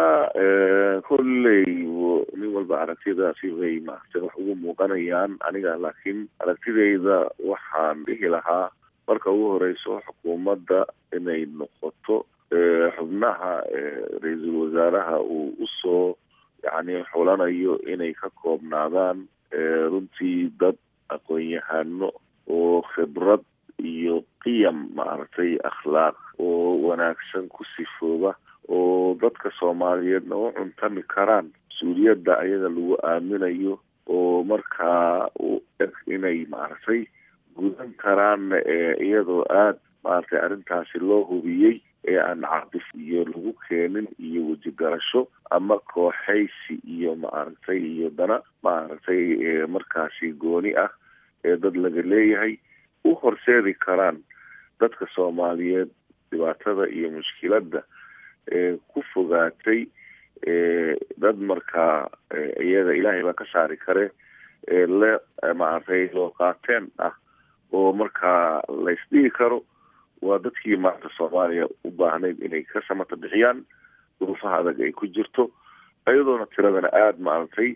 kolley nin walba aragtidaasi way maaragtay wax ugu muuqanayaan aniga laakiin aragtidayda waxaan dhihi lahaa marka ugu horeyso xukuumadda inay noqoto xubnaha ra-iisul wasaaraha uu usoo yacni xulanayo inay ka koobnaadaan runtii dad aqoon-yahano oo khibrad iyo qiyam maaragtay akhlaaq oo wanaagsan ku sifooba oo dadka soomaaliyeedna u cuntami karaan mas-uuliyadda ayaga lagu aaminayo oo markaa u eg inay maaragtay gudan karaan iyadoo aada maaragtay arrintaasi loo hubiyey ee aan caqdif iyo lagu keenin iyo wejigarasho ama kooxaysi iyo maaragtay iyo dana maaragtay markaasi gooni ah ee dad laga leeyahay u horseedi karaan dadka soomaaliyeed dhibaatada iyo mushkiladda ee ku fogaatay dad markaa iyaga ilaahay baa ka saari kare le maaragtay loo qaateen ah oo markaa laysdhihi karo waa dadkii maanta soomaaliya u baahnayd inay ka samata bixiyaan duruufaha adag ay ku jirto iyadoona tiradana aada maaragtay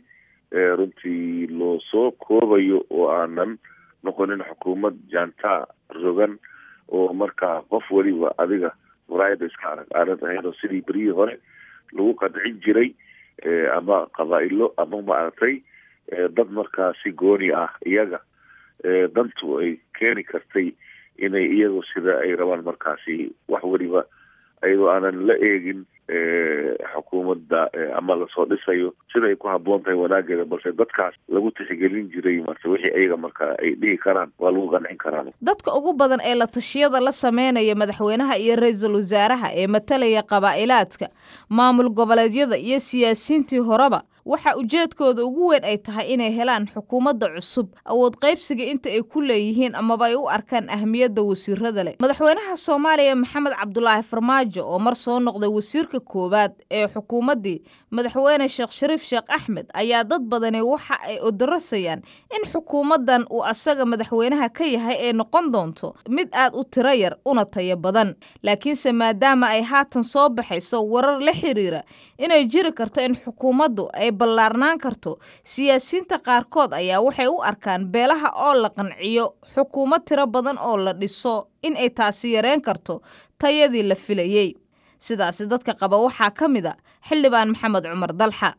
runtii loo soo koobayo oo aanan noqonin xukuumad jaantaa rogan oo markaa qof weliba adiga muraayada iska arag aanad ahayn oo sidii beryihii hore lagu qadcin jiray ama qabaa-ilo ama maaragtay dad markaa si gooni ah iyaga dantu ay keeni kartay inay iyagu sida ay rabaan markaasi wax weliba ayadoo aanan la eegin xukuumadda ama lasoo dhisayo sida ay ku habboon tahay wanaageeda balse dadkaas lagu tixgelin jiray marse wixii ayaga marka ay dhihi karaan waa lagu qancin karaan dadka ugu badan ee la tashiyada la sameynaya madaxweynaha iyo ra-iisul wasaaraha ee matalaya qabaa'ilaadka maamul goboleedyada iyo siyaasiyiintii horeba waxa ujeedkooda ugu weyn ay tahay inay helaan xukuumadda cusub awood qaybsiga inta ay ku leeyihiin amaba ay u arkaan ahmiyadda wasiirada leh madaxweynaha soomaaliya maxamed cabdulaahi farmaajo oo mar soo noqday wasiirka koowaad ee xukuumaddii madaxweyne sheekh shariif sheekh axmed ayaa dad badani waxa ay odarasayaan in xukuumaddan uu asaga madaxweynaha ka yahay ay noqon doonto mid aad u tiro yar una tayo badan laakiinse maadaama ay haatan soo baxayso warar la xiriira inay jiri karto in xukuumaddu ay ballaarnaan karto siyaasiyiinta qaarkood ayaa waxay u arkaan beelaha oo la qanciyo xukuumad tiro badan oo la dhiso in ay taasi yareen karto tayadii la filayey sidaasi dadka qaba waxaa ka mid a xildhibaan maxamed cumar dalxa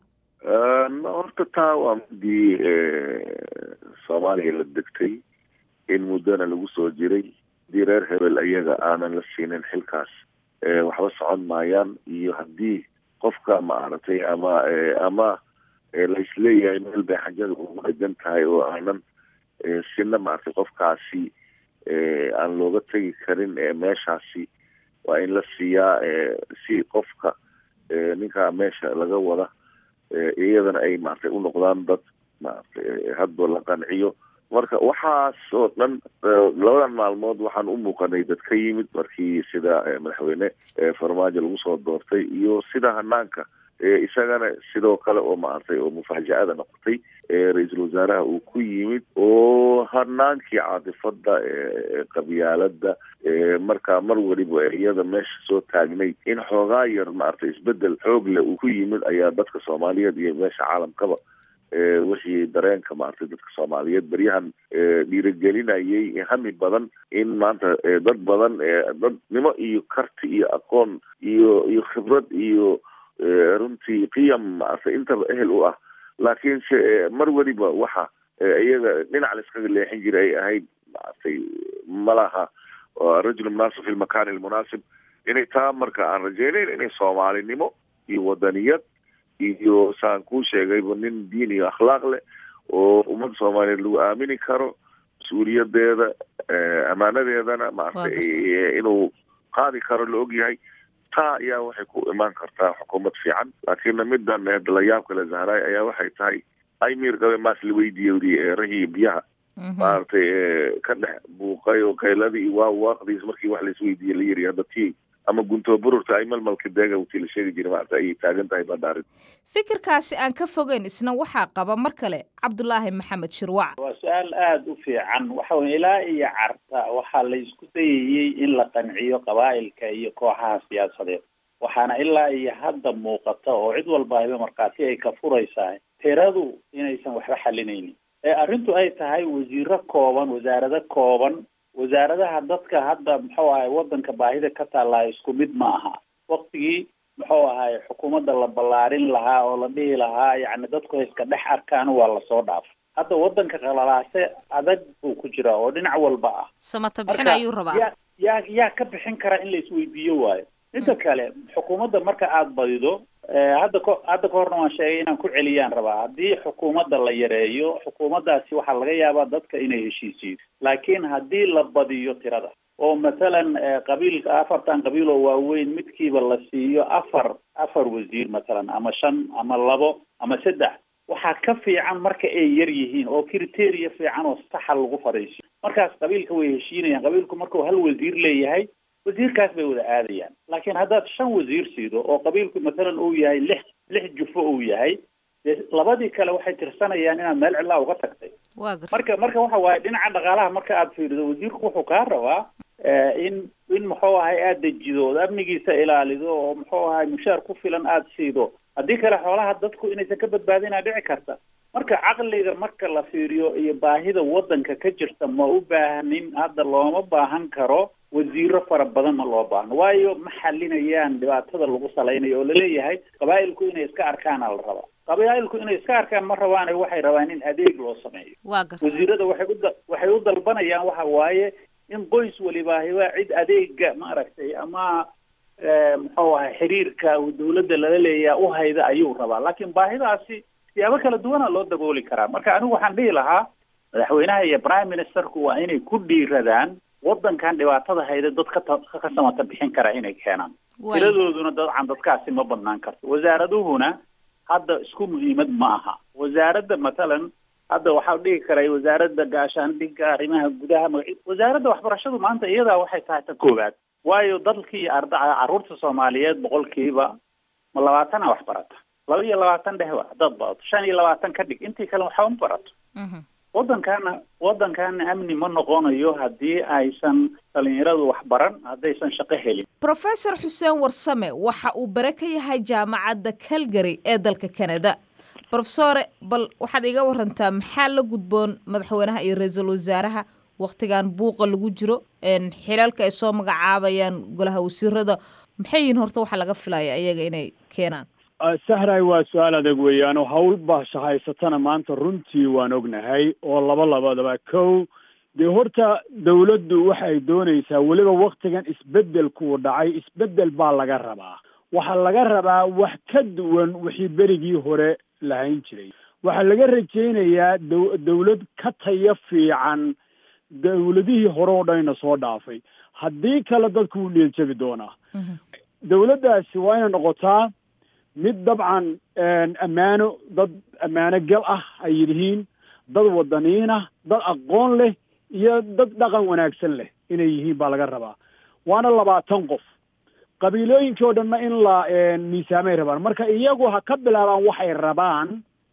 horta taa waa midii soomaaliya la degtay in muddona lagu soo jiray haddii reer hebel iyaga aanan la siinin xilkaas waxba socon maayaan iyo haddii qofka maaragtay ama ama laisleeyahay meel bay xajada ugu dhegan tahay oo aanan sina maaragtay qofkaasi aan looga tegi karin meeshaasi waa in la siiyaa si qofka ninkaa meesha laga wada iyadana ay maaragtay u noqdaan dad maaragtay hadba la qanciyo marka waxaas oo dhan labadan maalmood waxaan u muuqanay dad ka yimid markii sida madaxweyne farmaajo lagu soo doortay iyo sida hanaanka isagana sidoo kale oo maaragtay oo mufaaja-ada noqotay ra-iisul wasaaraha uu ku yimid oo hanaankii caatifada qabyaalada markaa mar weliba iyada meesha soo taagnay in xoogaa yar maaragtay isbedel xoog leh uu ku yimid ayaa dadka soomaaliyeed iyo meesha caalamkaba wixii dareenka maaragtay dadka soomaaliyeed beryahan dhiirigelinayay hami badan in maanta dad badan dadnimo iyo karti iyo aqoon iyo iyo khibrad iyo runtii qiyam maaragtay intaba ehel u ah laakiin se mar weliba waxa iyaga dhinac la iskaga leexin jiray ay ahayd maaragtay malaha rajul munaasib fi lmakani almunaasib inay taa marka aan rajeynayn inay soomaalinimo iyo wadaniyad iyo saan kuu sheegayba nin diin iyo akhlaaq leh oo ummadda soomaaliyeed lagu aamini karo mas-uuliyadeeda amaanadeedana maaragtay inuu qaadi karo la ogyahay taa ayaa waxay ku imaan kartaa xukuumad fiican laakiinna midan la yaab kale zahraay ayaa waxay tahay aymir gabe maas la weydiiyey rahii biyaha maaragtay ka dhex buuqay oo kayladii waa waaqdiis markii wax laisweydiiyey la yiri hadda tii ama guntoo bururta ay malmalka deega wtii la sheegi jiray maarata ayay taagan tahay badda arrin fikirkaasi aan ka fogeyn isna waxaa qaba mar kale cabdulaahi maxamed shirwac waa su-aal aada u fiican waxa weye ilaa iyo carta waxaa la isku dayayey in la qanciyo qabaa'ilka iyo kooxaha siyaasadeed waxaana ilaa iyo hadda muuqata oo cid walba ayba markhaati ay ka furaysaa tiradu inaysan waxba xalinaynin ee arrintu ay tahay wasiiro kooban wasaarado kooban wasaaradaha dadka hadda muxuu ahay wadanka baahida ka taallaa isku mid ma aha waktigii muxuu ahay xukuumadda la ballaarin lahaa oo la dhihi lahaa yacni dadku iska dhex arkaan waa lasoo dhaafay hadda wadanka qalalaase adag buu ku jiraa oo dhinac walba ah samata bixin ayuu rabaa yaa yaa yaa ka bixin kara in la isweydiiyo waayo midda kale xukuumadda marka aada badido hadda ko hadda ka horna waan sheegay inaan ku celiyaan rabaa haddii xukuumadda la yareeyo xukuumaddaasi waxaa laga yaabaa dadka inay heshiisiyo laakiin haddii la badiyo tirada oo mathalan qabiilka afartan qabiil oo waaweyn midkiiba la siiyo afar afar wasiir mathalan ama shan ama labo ama saddex waxaa ka fiican marka ay yar yihiin oo criteria fiican oo saxa lagu fadhiisiyo markaas qabiilka way heshiinayaan qabiilku markuu hal wasiir leeyahay wasiirkaas bay wada aadayaan laakiin haddaad shan wasiir siido oo qabiilku mathalan uu yahay lix lix jufo uu yahay dee labadii kale waxay tirsanayaan inaad meel cidlaa uga tagtay marka marka waxa waaye dhinaca dhaqaalaha marka aad fiirido wasiirku wuxuu kaa rabaa in in muxuu ahay aada dejido ood amnigiisa ilaalido oo muxuu ahay mushaar ku filan aada siido haddii kale xoolaha dadku inaysan ka badbaadinaa dhici karta marka caqliga marka la fiiriyo iyo baahida wadanka ka jirta ma u baahnin hadda looma baahan karo wasiiro fara badan ma loo baahno waayo ma xalinayaan dhibaatada lagu salaynayo oo laleeyahay qabaa'ilku inay iska arkaana la rabaa qabaa'ilku inay iska arkaan ma rabaan waxay rabaan in adeeg loo sameeyo wasiirada waxay uda waxay u dalbanayaan waxa waaye in qoys walibaahiba cid adeega maaragtay ama muxuu ahay xiriirka dawladda lala leeyaha u hayda ayuu rabaa laakiin baahidaasi siyaabo kala duwana loo dabooli karaa marka anigu waxaan dhihi lahaa madaxweynaha iyo prime ministerku waa inay ku dhiiradaan wadankan dhibaatada hayda dad ka ka samata bixin kara inay keenaan tiradooduna dabcan dadkaasi ma badnaan karto wasaaraduhuna hadda isku muhiimad ma aha wasaaradda mathalan hadda waxaa dhihi karay wasaaradda gaashaandhigga arrimaha gudaha magaci wasaaradda waxbarashadu maanta iyadaa waxay tahay ta koowaad waayo dalkii arda carruurta soomaaliyeed boqolkiiba ma labaatana wax barata laba iyo labaatan dhehwa haddaad badato shan iyo labaatan ka dhig intii kale waxba ma barato waddankaana waddankaana amni ma noqonayo haddii aysan dhalinyaradu wax baran haddaysan shaqo helin professor xuseen warsame waxa uu bare ka yahay jaamacadda calgary ee dalka canada profesore bal waxaad iga warantaa maxaa la gudboon madaxweynaha iyo ra-iisul wasaaraha waktigan buuqa lagu jiro xilalka ay soo magacaabayaan golaha wasiirada maxay yihiin horta waxaa laga filaya iyaga inay keenaan sahray waa su-aal adag weeyaan oo hawl baasha haysatana maanta runtii waan ognahay oo laba labadaba kow dee horta dawladdu waxay doonaysaa weliba waktigan isbeddelkuu dhacay isbeddel baa laga rabaa waxaa laga rabaa wax ka duwan wixii berigii hore lahayn jiray waxaa laga rajaynayaa daw dawlad ka taya fiican dawladihii hore oo dhanina soo dhaafay haddii kale dadku wuu niyadjabi doonaa dawladdaasi waa inay noqotaa mid dabcan ammaano dad ammaano gal ah ay yihiin dad wadaniin ah dad aqoon leh iyo dad dhaqan wanaagsan leh inay yihiin baa laga rabaa waana labaatan qof qabiilooyinkii oo dhanna in la miisaamay rabaan marka iyagu ha ka bilaabaan waxay rabaan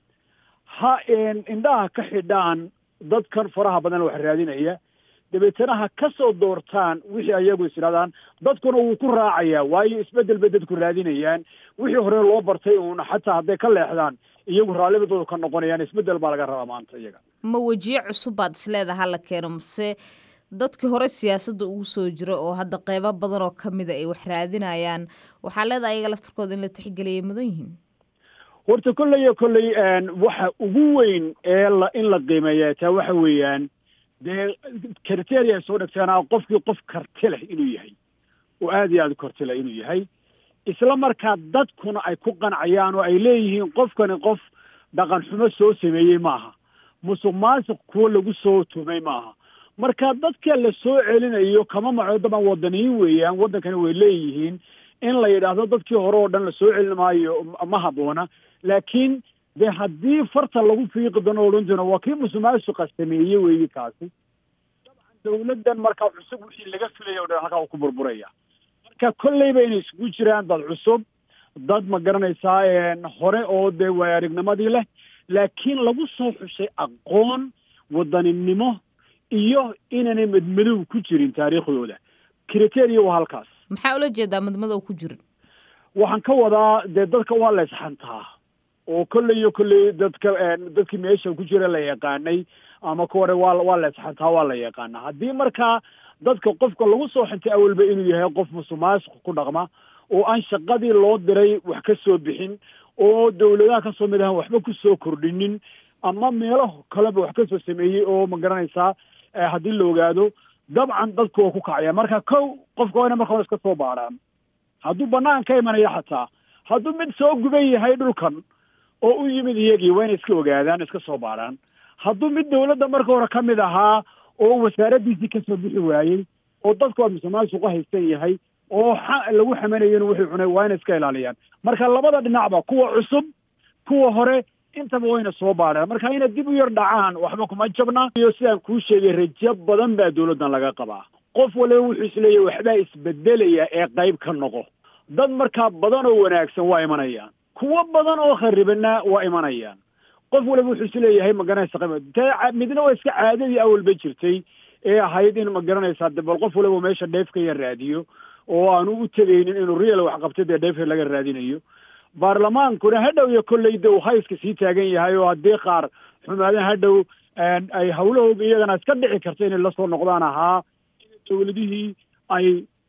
ha indhaha ka xidhaan dadkan faraha badan wax raadinaya dabeetana ha ka soo doortaan wixii ayagu is idhahdaan dadkuna wuu ku raacayaa waayo isbeddel bay dadku raadinayaan wixii hore loo bartay uuna xataa hadday ka leexdaan iyagu raallibadooda ka noqonayaan isbeddel baa laga rabaa maanta iyaga ma wejiye cusub baad isleedaha hala keeno mase dadkii hore siyaasadda ugu soo jira oo hadda qeybo badan oo kamida ay wax raadinayaan waxaa leedahay ayaga laftarkooda in la tixgeliyay mudan yihiin horta kolley iyo kolley waxa ugu weyn ee la in la qiimeeya taa waxa weeyaan dee criteria ay soo dhegteenaa qofkii qof karti leh inuu yahay oo aad iyo aad karti leh inuu yahay isla markaa dadkuna ay ku qancayaan oo ay leeyihiin qofkani qof dhaqan xumo soo sameeyey maaha musuq maasuq kuwo lagu soo tumay maaha marka dadka la soo celinayo kama maco daban wadaniyin weeyaan waddankani way leeyihiin in la yidhaahdo dadkii hore oo dhan la soo celin maayo ma habboona laakiin dee haddii farta lagu fiiqi doono odhan doono waa kii musuqmaasuqa sameeyey weeyi kaasi dabcan dawladdan markaa cusub wixii laga filaya o dhan halkaa uu ku burburaya marka marka kolleyba inay isugu jiraan dad cusub dad ma garanaysaa hore oo dee waay aragnimadii leh laakiin lagu soo xushay aqoon wadaninimo iyo inaanay madmadow ku jirin taariikhdooda criteria waa halkaas maxaa ula jeedaa madmadow ku jirin waxaan ka wadaa dee dadka waa la isxantaa oo kolley iyo kolley dadka dadkii meesha ku jira la yaqaanay ama ka hore waa waa la isxantaa waa la yaqaanaa haddii markaa dadka qofka lagu soo xintay awalba inuu yahay qof musuqmaasuq ku dhaqma oo aan shaqadii loo diray wax ka soo bixin oo dawladaha kasoo mid ahan waxba ku soo kordhinin ama meelo kaleba wax kasoo sameeyey oo ma garanaysaa haddii la ogaado dabcan dadku waa ku kacaya marka kow qofka waa ina marka hore iska soo baaraan hadduu banaan ka imanaya xataa hadduu mid soo guban yahay dhulkan oo u yimid iyagii waa inay iska ogaadaan iska soo baaraan hadduu mid dawladda marka hore ka mid ahaa oo wasaaraddiisii kasoo bixi waayey oo dadku waa musuqmaasuqa haysan yahay oo lagu xamanayana wuxuu cunay waa inay iska ilaaliyaan marka labada dhinacba kuwa cusub kuwa hore intaba wayna soo baareen marka inay dib u yar dhacaan waxba kuma jabna iyo sidaan kuu sheegay rajo badan baa dawladdan laga qabaa qof waliba wuxuu isleeyahay waxbaa isbedelaya ee qayb ka noqo dad markaa badan oo wanaagsan waa imanayaan kuwo badan oo kharibana waa imanayaan qof waliba wuxuu isleeyahay ma garanaysa qayb te midna waa iska caadadii awalba jirtay ee ahayd in ma garanaysaa de bal qof waliba meesha dheefka ya raadiyo oo aanu u tegaynin inuu real wax qabtay dee dheefka laga raadinayo baarlamaankuna hadhow iyo kolley de uu hayska sii taagan yahay oo haddii qaar xumaadaha hadhow ay hawlahooga iyagana iska dhici karta inay lasoo noqdaan ahaa dawladihii ay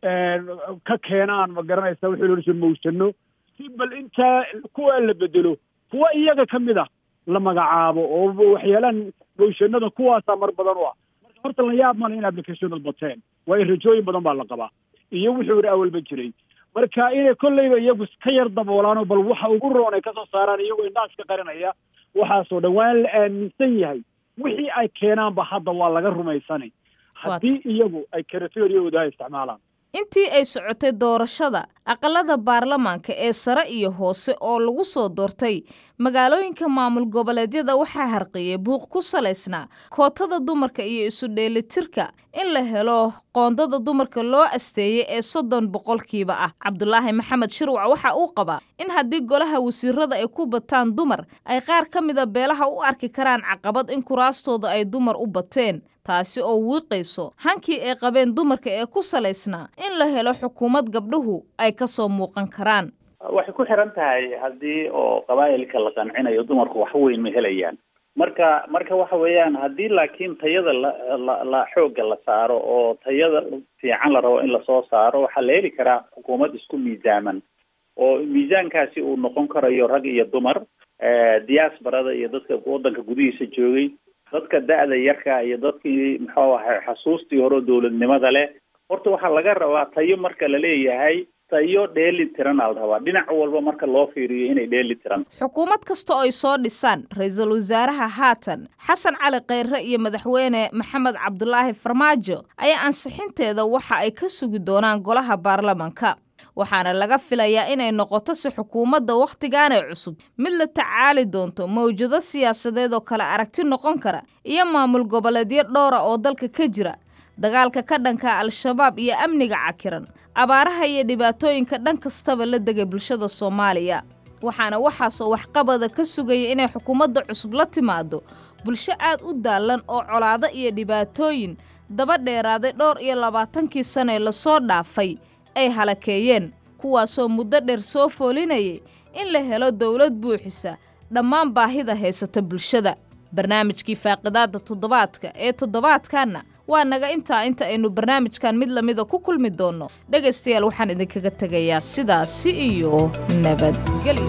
ka keenaan ma garanaysa wixii loo jir mawsano si bal intaa kuwa la bedelo kuwa iyaga ka mid ah la magacaabo oo waxyaalaan mawshanada kuwaasaa mar badan u ah marka horta la yaab male in applicationad bateen waayo rajooyin badan baa la qabaa iyo wuxuu iri awalba jiray marka inay kolleyba iyagu ka yar daboolaanoo bal waxa ugu roon ay kasoo saaraan iyagoo indhaaska qarinaya waxaasoo dhan waa la aaminsan yahay wixii ay keenaanba hadda waa laga rumaysanay haddii iyagu ay karateeriyahooda isticmaalaan intii ay socotay doorashada aqalada baarlamaanka ee sare iyo hoose oo lagu soo doortay magaalooyinka maamul goboleedyada waxaa harqiyey buuq ku salaysnaa kootada dumarka iyo isu dheelitirka in la helo qoondada dumarka loo asteeyey ee soddon boqolkiiba ah cabdulaahi maxamed shirwac waxa uu qabaa in haddii golaha wasiirada ay ku bataan dumar ay qaar ka mida beelaha u arki karaan caqabad in kuraastooda ay dumar u bateen taasi oo wiiqayso hankii ay qabeen dumarka ee ku salaysnaa in la helo xukuumad gabdhuhu ay ka soo muuqan karaan waxay ku xiran tahay haddii oo qabaa'ilka la qancinayo dumarku wax weyn ma helayaan marka marka waxa weeyaan haddii laakiin tayada la la la xoogga la saaro oo tayada fiican la rabo in lasoo saaro waxaa la heli karaa xukuumad isku miisaaman oo miisaankaasi uu noqon karayo rag iyo dumar diaasbarada iyo dadka waddanka gudihiisa joogay dadka da-da yarka iyo dadkii muxuu ahay xasuustii hore dowladnimada leh horta waxaa laga rabaa tayo marka la leeyahay tayo dheeli tiran aa la rabaa dhinac walba marka loo fiiriyo inay dheeli tiran xukuumad kasta oo ay soo dhisaan ra-iisul wasaaraha haatan xasan cali kheyre iyo madaxweyne maxamed cabdulaahi farmaajo ayaa ansixinteeda waxa ay ka sugi doonaan golaha baarlamanka waxaana laga filayaa inay noqoto si xukuumadda wakhtigaanay cusub mid la tacaali doonto mawjado siyaasadeed oo kale aragti noqon kara iyo maamul goboleedyo dhowra oo dalka ka jira dagaalka ka dhanka al-shabaab iyo amniga cakiran abaaraha iyo dhibaatooyinka dhan kastaba la degay bulshada soomaaliya waxaana waxaasoo waxqabada ka sugaya inay xukuumadda cusub la timaado bulsho aad u daallan oo colaado iyo dhibaatooyin daba dheeraaday dhowr iyo labaatankii sane lasoo dhaafay ay halakeeyeen kuwaasoo muddo dheer soo foolinayay in la helo dowlad buuxisa dhammaan baahida haysata bulshada barnaamijkii faaqidaadda toddobaadka ee toddobaadkanna waa naga intaa inta aynu barnaamijkan mid lamida ku kulmi doonno dhegaystayaal waxaan idinkaga tegayaa sidaasi iyo nabadgelyo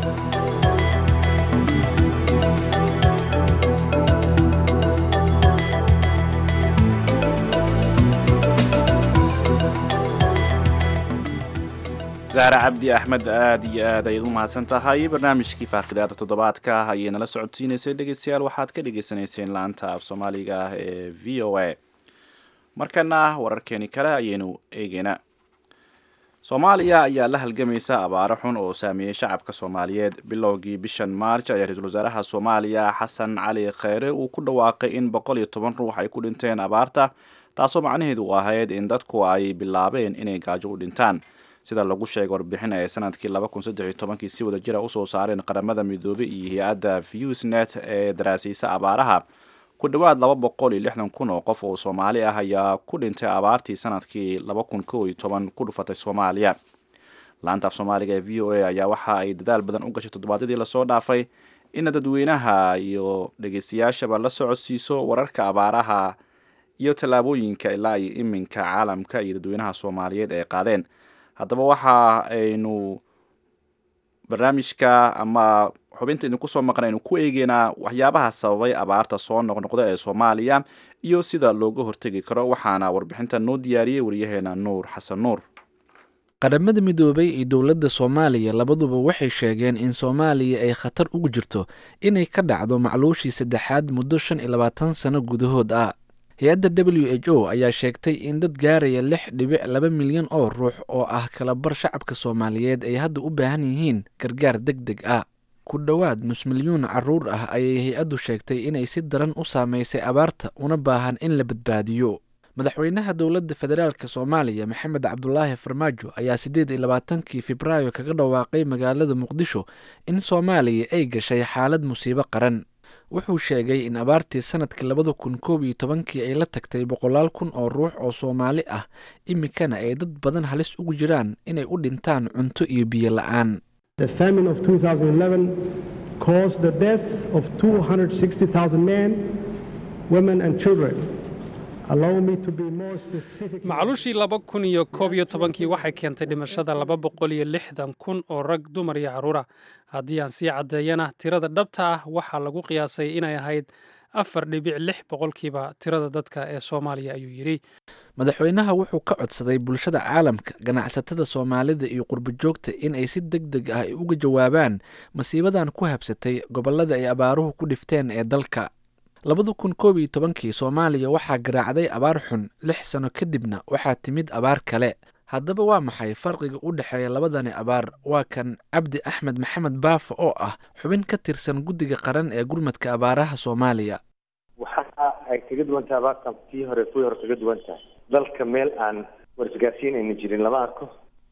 zahra cabdi axmed aada iyo aad ayaad u mahadsan tahay barnaamijkii faaqidaada toddobaadka ayay nala socodsiinaysay dhegeystayaal waxaad ka dhagaysanayseen laanta af soomaaliga ah ee v o a markana wararkeeni kale ayaynu eegeynaa soomaaliya ayaa la halgamaysa abaaro xun oo saameeyey shacabka soomaaliyeed bilowgii bishan maarj ayaa ra-iisul wasaaraha soomaaliya xasan cali kheyre uu ku dhawaaqay in boqol iyo toban ruux ay ku dhinteen abaarta taasoo macnaheedu u ahayd in dadku ay bilaabeen inay gaajo u dhintaan sida lagu sheegay warbixin ee sanadkii laba kun saddex iyo tobankii si wada jira usoo saareen qaramada midoobey iyo hay-adda viewsnet ee daraasiisa abaaraha ku dhowaad laba boqol iyo lixdan kun oo qof oo soomaali ah ayaa ku dhintay abaartii sanadkii laba kun kow iyo toban ku dhufatay soomaaliya laanta af soomaaliga ee v o a ayaa waxa ay dadaal badan u gashay toddobaadyadii lasoo dhaafay ina dadweynaha iyo dhegeystayaashaba la socodsiiso wararka abaaraha iyo tallaabooyinka ilaa iyo iminka caalamka iyo dadweynaha soomaaliyeed ay qaadeen haddaba waxa aynu barnaamijka ama xubinta idinku soo maqan aynu ku eegeynaa waxyaabaha sababay abaarta soo noqnoqda ee soomaaliya iyo sida looga hortegi karo waxaana warbixinta noo diyaariyey waryaheena nuur xasan nuur qaramada midoobay iyo dowladda soomaaliya labaduba waxay sheegeen in soomaaliya ay khatar ugu jirto inay ka dhacdo macluushii saddexaad muddo shan iyo labaatan sano gudahood ah hay-adda w h o ayaa sheegtay in dad gaaraya lix dhibic laba milyan oo ruux oo ah kalabar shacabka soomaaliyeed ay hadda u baahan yihiin gargaar deg deg ah ku dhowaad nus milyuun caruur ah ayay hay-addu sheegtay inay si daran u saameysay abaarta una baahan in la badbaadiyo madaxweynaha dowladda federaalk soomaaliya maxamed cabdulaahi farmaajo ayaa siddeed iyo labaatankii febraayo kaga dhawaaqay magaalada muqdisho in soomaaliya ay gashay xaalad musiibo qaran wuxuu sheegay in abaartii sanadkii labada kun koob iyo tobankii ay la tagtay boqolaal kun oo ruux oo soomaali ah iminkana ay dad badan halis ugu jiraan inay u dhintaan cunto iyo biyo la-aan The famine of 2011 caused the death of 260,000 men, women, and children. Allow me to be more specific. macluushii laba kun iyo koob iyo tobankii waxay keentay dhimashada laba boqol iyo lixdan kun oo rag dumar iyo carruura haddii aan sii caddeeyana tirada dhabta ah waxaa lagu qiyaasay inay ahayd afar dhibic lix boqolkiiba tirada dadka ee soomaaliya ayuu yidhi madaxweynaha wuxuu ka codsaday bulshada caalamka ganacsatada soomaalida iyo qurbojoogta in ay si deg deg ah uga jawaabaan masiibadan ku habsatay gobollada ay abaaruhu ku dhifteen ee dalka labada kun koob iyo tobankii soomaaliya waxaa garaacday abaar xun lix sano kadibna waxaa timid abaar kale haddaba waa maxay farqiga u dhexeeya labadani abaar waa kan cabdi axmed maxamed baafa oo ah xubin ka tirsan guddiga qaran ee gurmadka abaaraha soomaaliya waxa ay kaga duwan tahay abaartan tii hore kuwii hore kaga duwan tahay dalka meel aan warisgaarsiin ayna jirin lama arko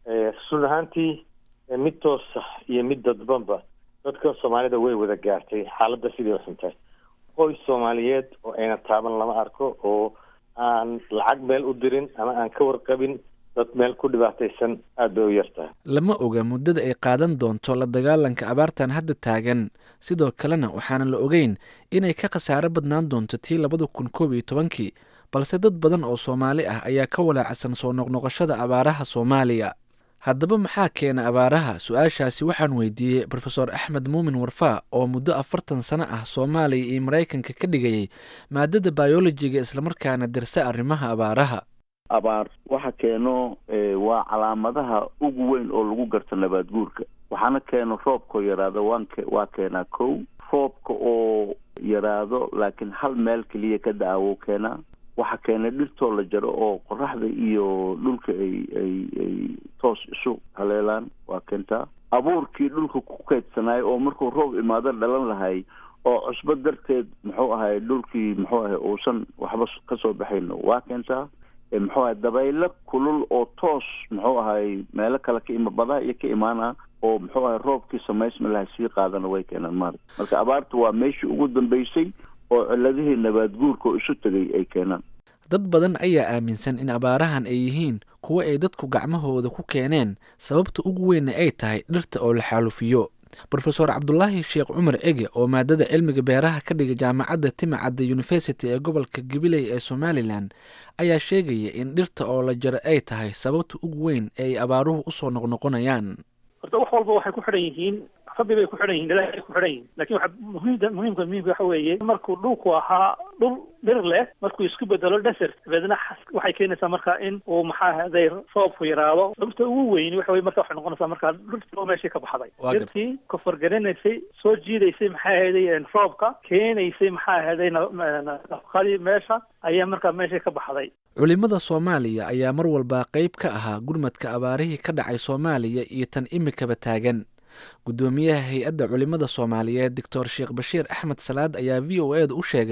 run ahaantii mid toosa iyo mid dadbanba dadka soomaalida way wada gaartay xaaladda sidii uxuntahay qoys soomaaliyeed oo ayna taaban lama arko oo aan lacag meel u dirin ama aan ka warqabin dad meel ku dhibaataysan aada bay u yartahay lama oga muddada ay qaadan doonto la dagaalanka abaartan hadda taagan sidoo kalena waxaana la ogeyn inay ka khasaaro badnaan doonto tii labada kun koob iyo tobankii balse dad badan oo soomaali ah ayaa ka walaacsan soo noqnoqoshada abaaraha soomaaliya haddaba maxaa keena abaaraha su-aashaasi waxaan weydiiyey rofeor axmed muumin warfaa oo muddo afartan sano ah soomaaliya iyo maraykanka ka dhigayay maadada bayolojiga islamarkaana dirsa arrimaha abaaraha abaar waxa keeno waa calaamadaha ugu weyn oo lagu garto nabaad guurka waxaana keeno roobkao yaraado waan waa keenaa kow roobka oo yaraado laakiin hal meel keliya ka da-awo keenaa waxaa keenay dhirtoo la jaro oo qoraxda iyo dhulka ay ay ay toos isu haleelaan waa keentaa abuurkii dhulka ku kaydsanaayo oo markuu roob imaado dhalan lahay oo cusbo darteed muxuu ahay dhulkii muxuu ahay uusan waxba kasoo baxayno waa keentaa muxuu ahay dabaylo kulul oo toos muxuu ahay meelo kale ka ima badaha iyo ka imaana oo muxuu ahay roobkii samaysma laha sii qaadana way keenaan maarata marka abaarta waa meeshii ugu dambeysay oo ciladihii nabaad guurka oo isu tegay ay keenaan dad badan ayaa aaminsan in abaarahan ay yihiin kuwo ay dadku gacmahooda ku keeneen sababta ugu weynna ay tahay dhirta oo la xaalufiyo rofeor cabdulaahi sheekh cumar cege oo maadada cilmiga beeraha ka dhiga jaamacadda timacadda university ee gobolka gabiley ee somalilan ayaa sheegaya in dhirta oo la jaro ay tahay sababta ugu weyn ee ay abaaruhu usoo noqnoqonayaan horta wax walba waxay ku xidhan yihiin rabbi bay ku xidhan yihin ilaahay ku xidhan yihin lakin waxa muhiimda muhiimka muhiimka waxa weeye markuu dhulku ahaa dhul dhir leh markuu isku bedelo desert dabeedna waxay keenaysaa marka in uu maxaa haday roobku yaraado sababta ugu weyn waxa weye marka waxay noqonaysaa marka dhirtii oo meeshii ka baxday dhirtii koforgaranaysay soo jiidaysay maxaa ahaday roobka keenaysay maxaa ahaday nafaqadii meesha ayaa markaa meeshii ka baxday culimada soomaaliya ayaa mar walba qeyb ka ahaa gurmadka abaarihii ka dhacay soomaaliya iyo tan imikaba taagan guddoomiyaha hay-adda culimada soomaaliyeed doctor sheekh bashiir axmed salaad ayaa v o e da u sheegay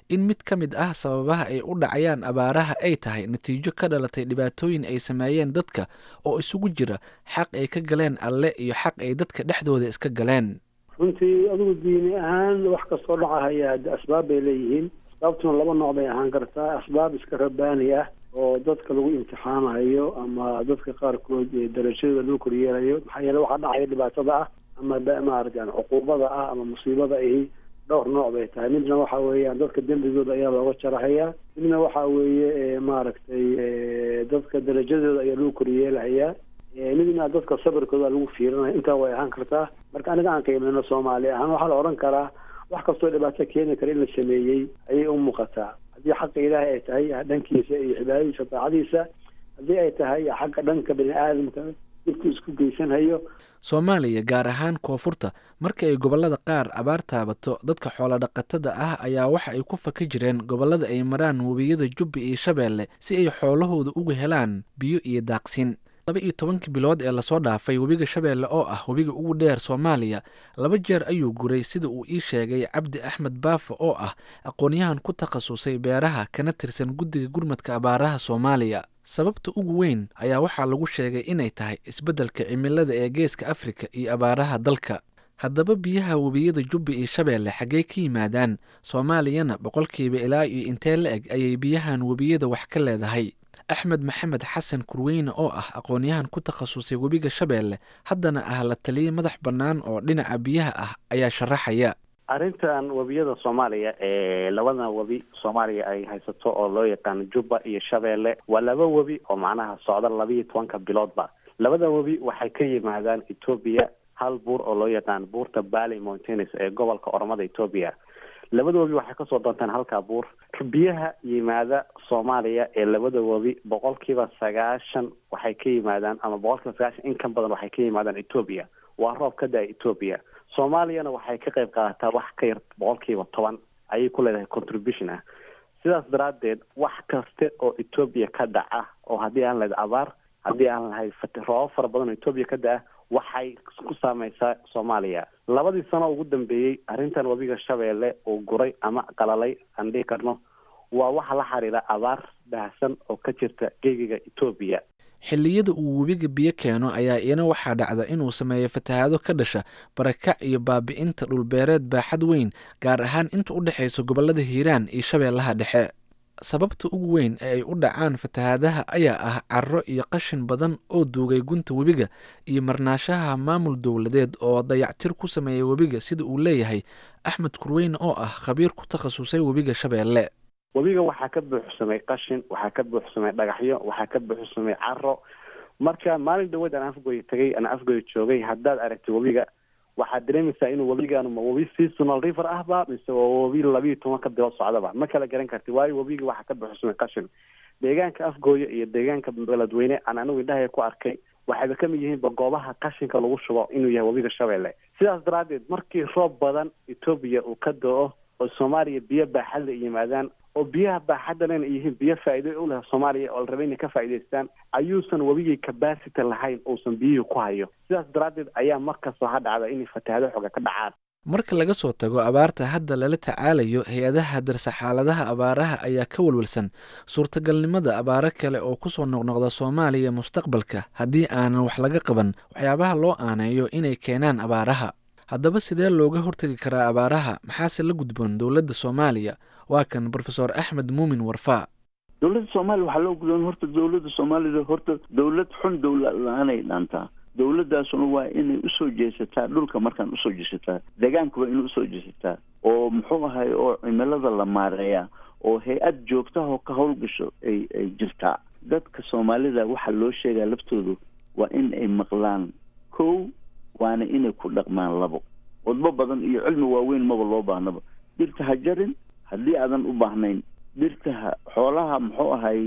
in mid ka mid ah sababaha ay u dhacayaan abaaraha ay tahay natiijo ka dhalatay dhibaatooyin ay sameeyeen dadka oo isugu jira xaq ay ka galeen alle iyo xaq ay dadka dhexdooda iska galeen runtii adigu diini ahaan wax kastoo dhacahaya asbaab bay leeyihiin asbaabtuna laba nooc bay ahaan kartaa asbaab iska rabaani ah oo dadka lagu imtixaanayo ama dadka qaarkood darajadooda lagu koryeelayo maxaa yeele waxaa dhacaya dhibaatada ah ama maarata yani cuquubada ah ama musiibada ahi dhowr nooc bay tahay midna waxa weeyaan dadka dembigooda ayaa looga jarahayaa midna waxa weeye maaragtay dadka darajadooda ayaa lagu koryeelahayaa midna dadka sabirkooda lagu fiirinaya intaa way ahaan kartaa marka aniga aan qiimeyno soomaali ahaan waxaa la odhan karaa wax kastoo dhibaato keeni kara in la sameeyey ayay u muuqataa haddii xaqa ilaahay ay tahay dhankiisa iyo cibaadadiisa daacadiisa haddii ay tahay xagga dhanka bani aadamka dibku isku geysanhayo soomaaliya gaar ahaan koonfurta marka ay gobollada qaar abaar taabato dadka xoolodhaqatada ah ayaa waxa ay ku faka jireen gobollada ay maraan webiyada jubbi iyo shabeelle si ay xoolahooda uga helaan biyo iyo daaqsin laba iyo tobankii bilood ee lasoo dhaafay webiga shabeelle oo ah webiga ugu dheer soomaaliya laba jeer ayuu guray sida uu ii sheegay cabdi axmed baafa oo ah aqoonyahan ku takhasusay beeraha kana tirsan guddiga gurmadka abaaraha soomaaliya sababta ugu weyn ayaa waxaa lagu sheegay inay tahay isbeddelka cimilada ee geeska afrika iyo abaaraha dalka haddaba biyaha webiyada jubbi iyo shabeelle xaggey ka yimaadaan soomaaliyana boqolkiiba ilaa iyo intee la eg ayay biyahan webiyada wax ka leedahay axmed maxamed xasan kurweyne oo ah aqoonyahan ku takhasusay webiga shabeelle haddana ah la taliye madax bannaan oo dhinaca biyaha ah ayaa sharaxaya arrintan webiyada soomaaliya ee labadan webi soomaaliya ay haysato oo loo yaqaano jubba iyo shabeelle waa laba webi oo macnaha socda labiiyo tobanka biloodba labada webi waxay ka yimaadaan etoobiya hal buur oo loo yaqaano buurta bally mountains ee gobolka oromada etoobiya labada webi waxay kasoo doontaan halkaa buur biyaha yimaada soomaaliya ee labada webi boqolkiiba sagaashan waxay ka yimaadaan ama boqolkiiba sagaashan in ka badan waxay ka yimaadaan etoobiya waa roob ka da-a etoobiya soomaaliyana waxay ka qayb qaadataa wax ka yar boqolkiiba toban ayay ku leedahay contribution ah sidaas daraaddeed wax kaste oo etoobiya ka dhaca oo haddii aan lahayd abaar haddii aan lahayd roobab fara badan oo etoobiya ka da-a waxay ku saameysaa soomaaliya labadii sano ugu dambeeyey arrintan webiga shabeelle uu guray ama qalalay aan dhihi karno waa waxa la xiriira abaar baahsan oo ka jirta geegiga etoobiya xilliyada uu webiga biyo keeno ayaa iyana waxaa dhacda inuu sameeyo fatahaado ka dhasha barakac iyo baabi'inta dhulbeereed baaxad weyn gaar ahaan inta u dhexaysa gobollada hiiraan iyo shabeellaha dhexe sababta ugu weyn ee ay u dhacaan fatahaadaha ayaa ah carro iyo qashin badan oo duugay gunta webiga iyo marnaashaha maamul dowladeed oo dayactir ku sameeya webiga sida uu leeyahay axmed kurweyne oo ah khabiir ku takhasusay webiga shabeelle webiga waxaa ka buuxsamay qashin waxaa ka buuxsamay dhagaxyo waxaa ka buuxsamay caro marka maalin dhaweed aan afgoy tagay aan afgoy joogay haddaad aragtay webiga waxaad dareemaysaa inuu webigaan ma webi seasonal river ahba mise waa webi labiiyo tobanka bilood socdaba ma kala garan karti waayo webiga waxaa ka buuxsamay qashin deegaanka afgooya iyo deegaanka beledweyne aan anigu indhahaya ku arkay waxayba kamid yihiinba goobaha qashinka lagu shubo inuu yahay webiga shabeelle sidaas daraaddeed markii roob badan etoobiya uu ka do-o oo soomaaliya biyo baaxadla yimaadaan oo biyaha baaxadalena yihiin biyo faa'iido u leh soomaaliya oo la rabay inay ka faa'iidaystaan ayuusan webigii capacity lahayn uusan biyihii ku hayo sidaas daraaddeed ayaa markasta ha dhacda inay fatahaado xooga ka dhacaan marka laga soo tago abaarta hadda lala tacaalayo hay-adaha darsa xaaladaha abaaraha ayaa ka walwalsan suurtagalnimada abaaro kale oo kusoo noqnoqda soomaaliya mustaqbalka haddii aanan wax laga qaban waxyaabaha loo aaneeyo inay keenaan abaaraha haddaba sidee looga hortegi karaa abaaraha maxaase la gudboon dowladda soomaaliya waa kan brofesor axmed muumin warfaa dowladda soomaaliya waxaa loo gudboon horta dowladda soomaalida horta dowlad xun dowlad la-aanay dhaantaa dowladdaasuna waa inay usoo jeesataa dhulka markaan usoo jeesataa deegaanka waa inay usoo jeesataa oo muxuu ahay oo cimilada la maareeyaa oo hay-ad joogtahoo ka howlgasho ay ay jirtaa dadka soomaalida waxaa loo sheegaa laftoodu waa in ay maqlaan kow waana inay ku dhaqmaan labo wadbo badan iyo cilmi waaweyn maba loo baahnaba dhirta ha jarin haddii aadan u baahnayn dhirta ha xoolaha muxuu ahay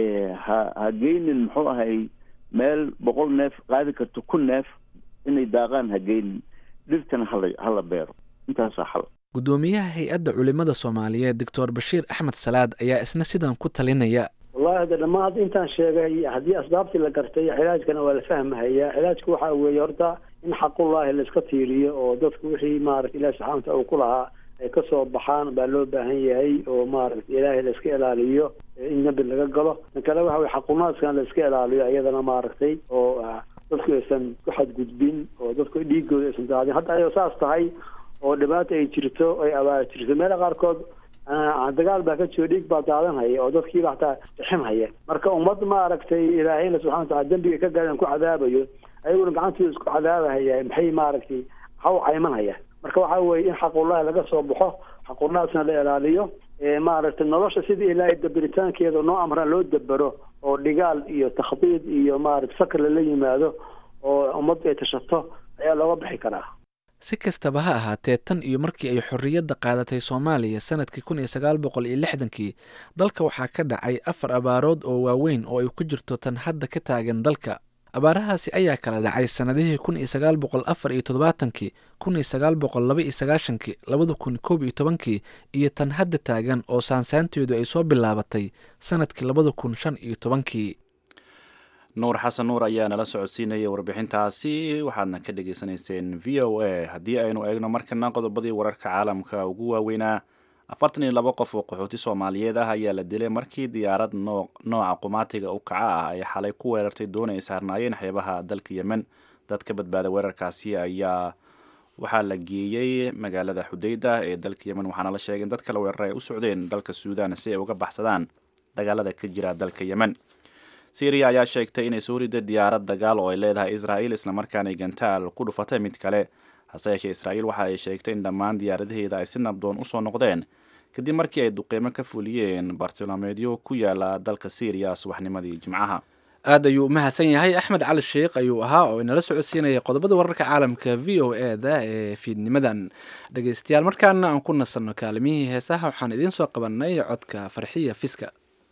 ha ha geynin muxuu ahay meel boqol neef qaadi karto kun neef inay daaqaan ha geynin dhirtana hala hala beero intaasaa xal guddoomiyaha hay-adda culimada soomaaliyeed doctor bashiir axmed salaad ayaa isna sidan ku talinaya wallahi hade dhammaan intaan sheegay haddii asbaabtii la gartay cilaajkana waa la fahmahayaa cilaajka waxaa weeye horta in xaqullaahi la iska tiiriyo oo dadku wixii maarata ilahi subxana wataala uu ku lahaa ay kasoo baxaan baa loo baahan yahay oo maaragtay ilaahay la iska ilaaliyo in nabi laga galo tan kale waxa weye xaqunaadkan la iska ilaaliyo iyadana maaragtay oo dadku aysan ku xadgudbin oo dadku dhiigooda aysan daadin hadda ayoo saas tahay oo dhibaata ay jirto ay abaar jirto meela qaarkood dagaal baa ka jiro dhiig baa daadanhaya oo dadkiiba hataa bixinhaya marka ummad maaragtay ilaahayna subxana watacala dembiga ka gaadaan ku cadaabayo ayaguna gacantooda isku cadaabahaya maxay maaragtay ha u caymanhaya marka waxa weye in xaqullahi laga soo baxo xaqullahaasna la ilaaliyo maaragtay nolosha sidii ilaahay dabiritaankeeda noo amran loo dabero oo dhigaal iyo takhdiid iyo maaragtay fakr lala yimaado oo ummaddu ay tashato ayaa looga bixi karaa si kastaba ha ahaatee tan iyo markii ay xorriyadda qaadatay soomaaliya sanadkii kun iyo sagaal boqol iyo lixdankii dalka waxaa ka dhacay afar abaarood oo waaweyn oo ay ku jirto tan hadda ka taagan dalka abaarahaasi ayaa kala dhacay sannadihii kun iyo sagaal boqol afar iyo toddobaatankii kun iyo sagaal boqol laba iyo sagaashankii labada kun koob iyo tobankii iyo tan hadda taagan oo saansaanteedu ay soo bilaabatay sanadkii labada kun shan iyo tobankii nuur xasan nuur ayaa nala socodsiinayay warbixintaasi waxaadna ka dhagaysanayseen v o a haddii aynu eegno markana qodobadii wararka caalamka ugu waaweynaa afartan iyo laba qof oo qaxooti soomaaliyeed ah ayaa la dilay markii diyaarad nooca qumaatiga u kaca ah ay xalay ku weerartay doona ay saarnaayeen xeebaha dalka yemen dad ka badbaaday weerarkaasi ayaa waxaa la geeyey magaalada xudeyda ee dalka yemen waxaana la sheegay in dad kale weerar ay u socdeen dalka suudaan si ay uga baxsadaan dagaalada ka jira dalka yemen syriya ayaa sheegtay inay soo riday diyaarad dagaal oo ay leedahay israa'iil islamarkaanay gantaal ku dhufatay mid kale hase yeeshee israa'iil waxa ay sheegtay in dhammaan diyaaradaheeda ay si nabdoon usoo noqdeen kadib markii ay duqeymo ka fuliyeen bartilmaameedyo ku yaala dalka syriya subaxnimadii jimcaha aad ayuu umahadsan yahay axmed cali sheikh ayuu ahaa oo inala socodsiinaya qodobada wararka caalamka v o e da ee fiidnimadan dhegeystayaal markaana aan ku nasanno kaalimihii heesaha waxaan idiin soo qabanay codka farxiya fiska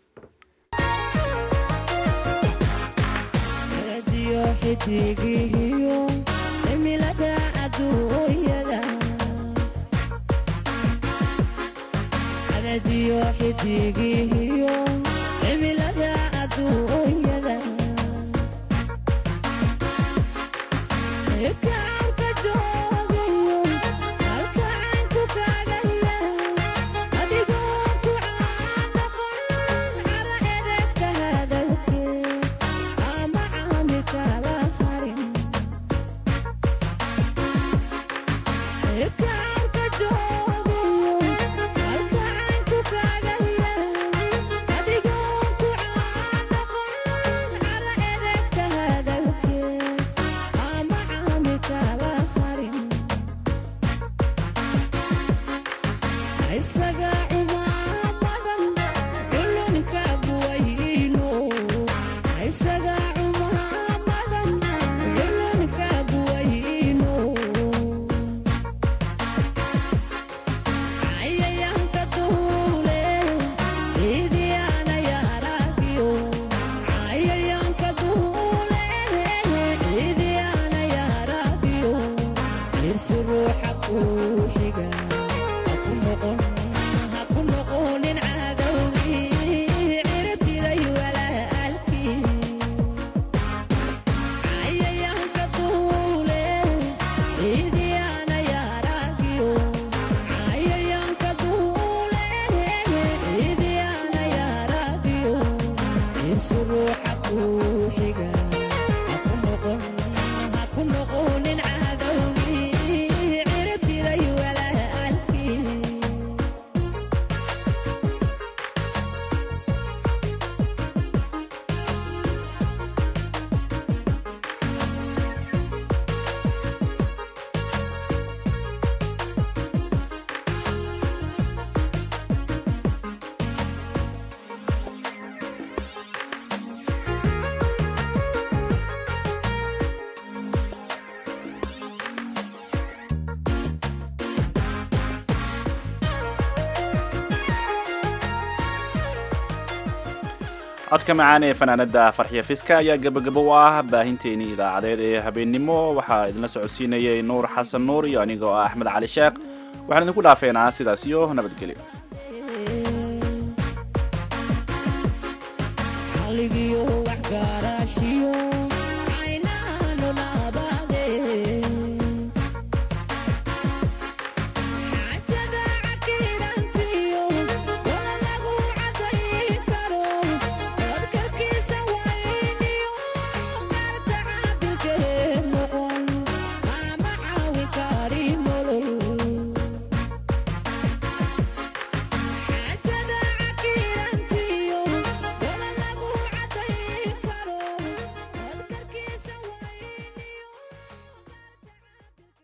codka macaan ee fanaanada farxiya fiska ayaa gabagabo u ah baahinteenii idaacadeed ee habeennimo waxaa idinla socodsiinayay nuur xasan nuur iyo anigoo ah axmed cali sheekh waxaan idinku dhaafeynaa sidaas iyo nabadgelyo aligiyo wax gaaraashii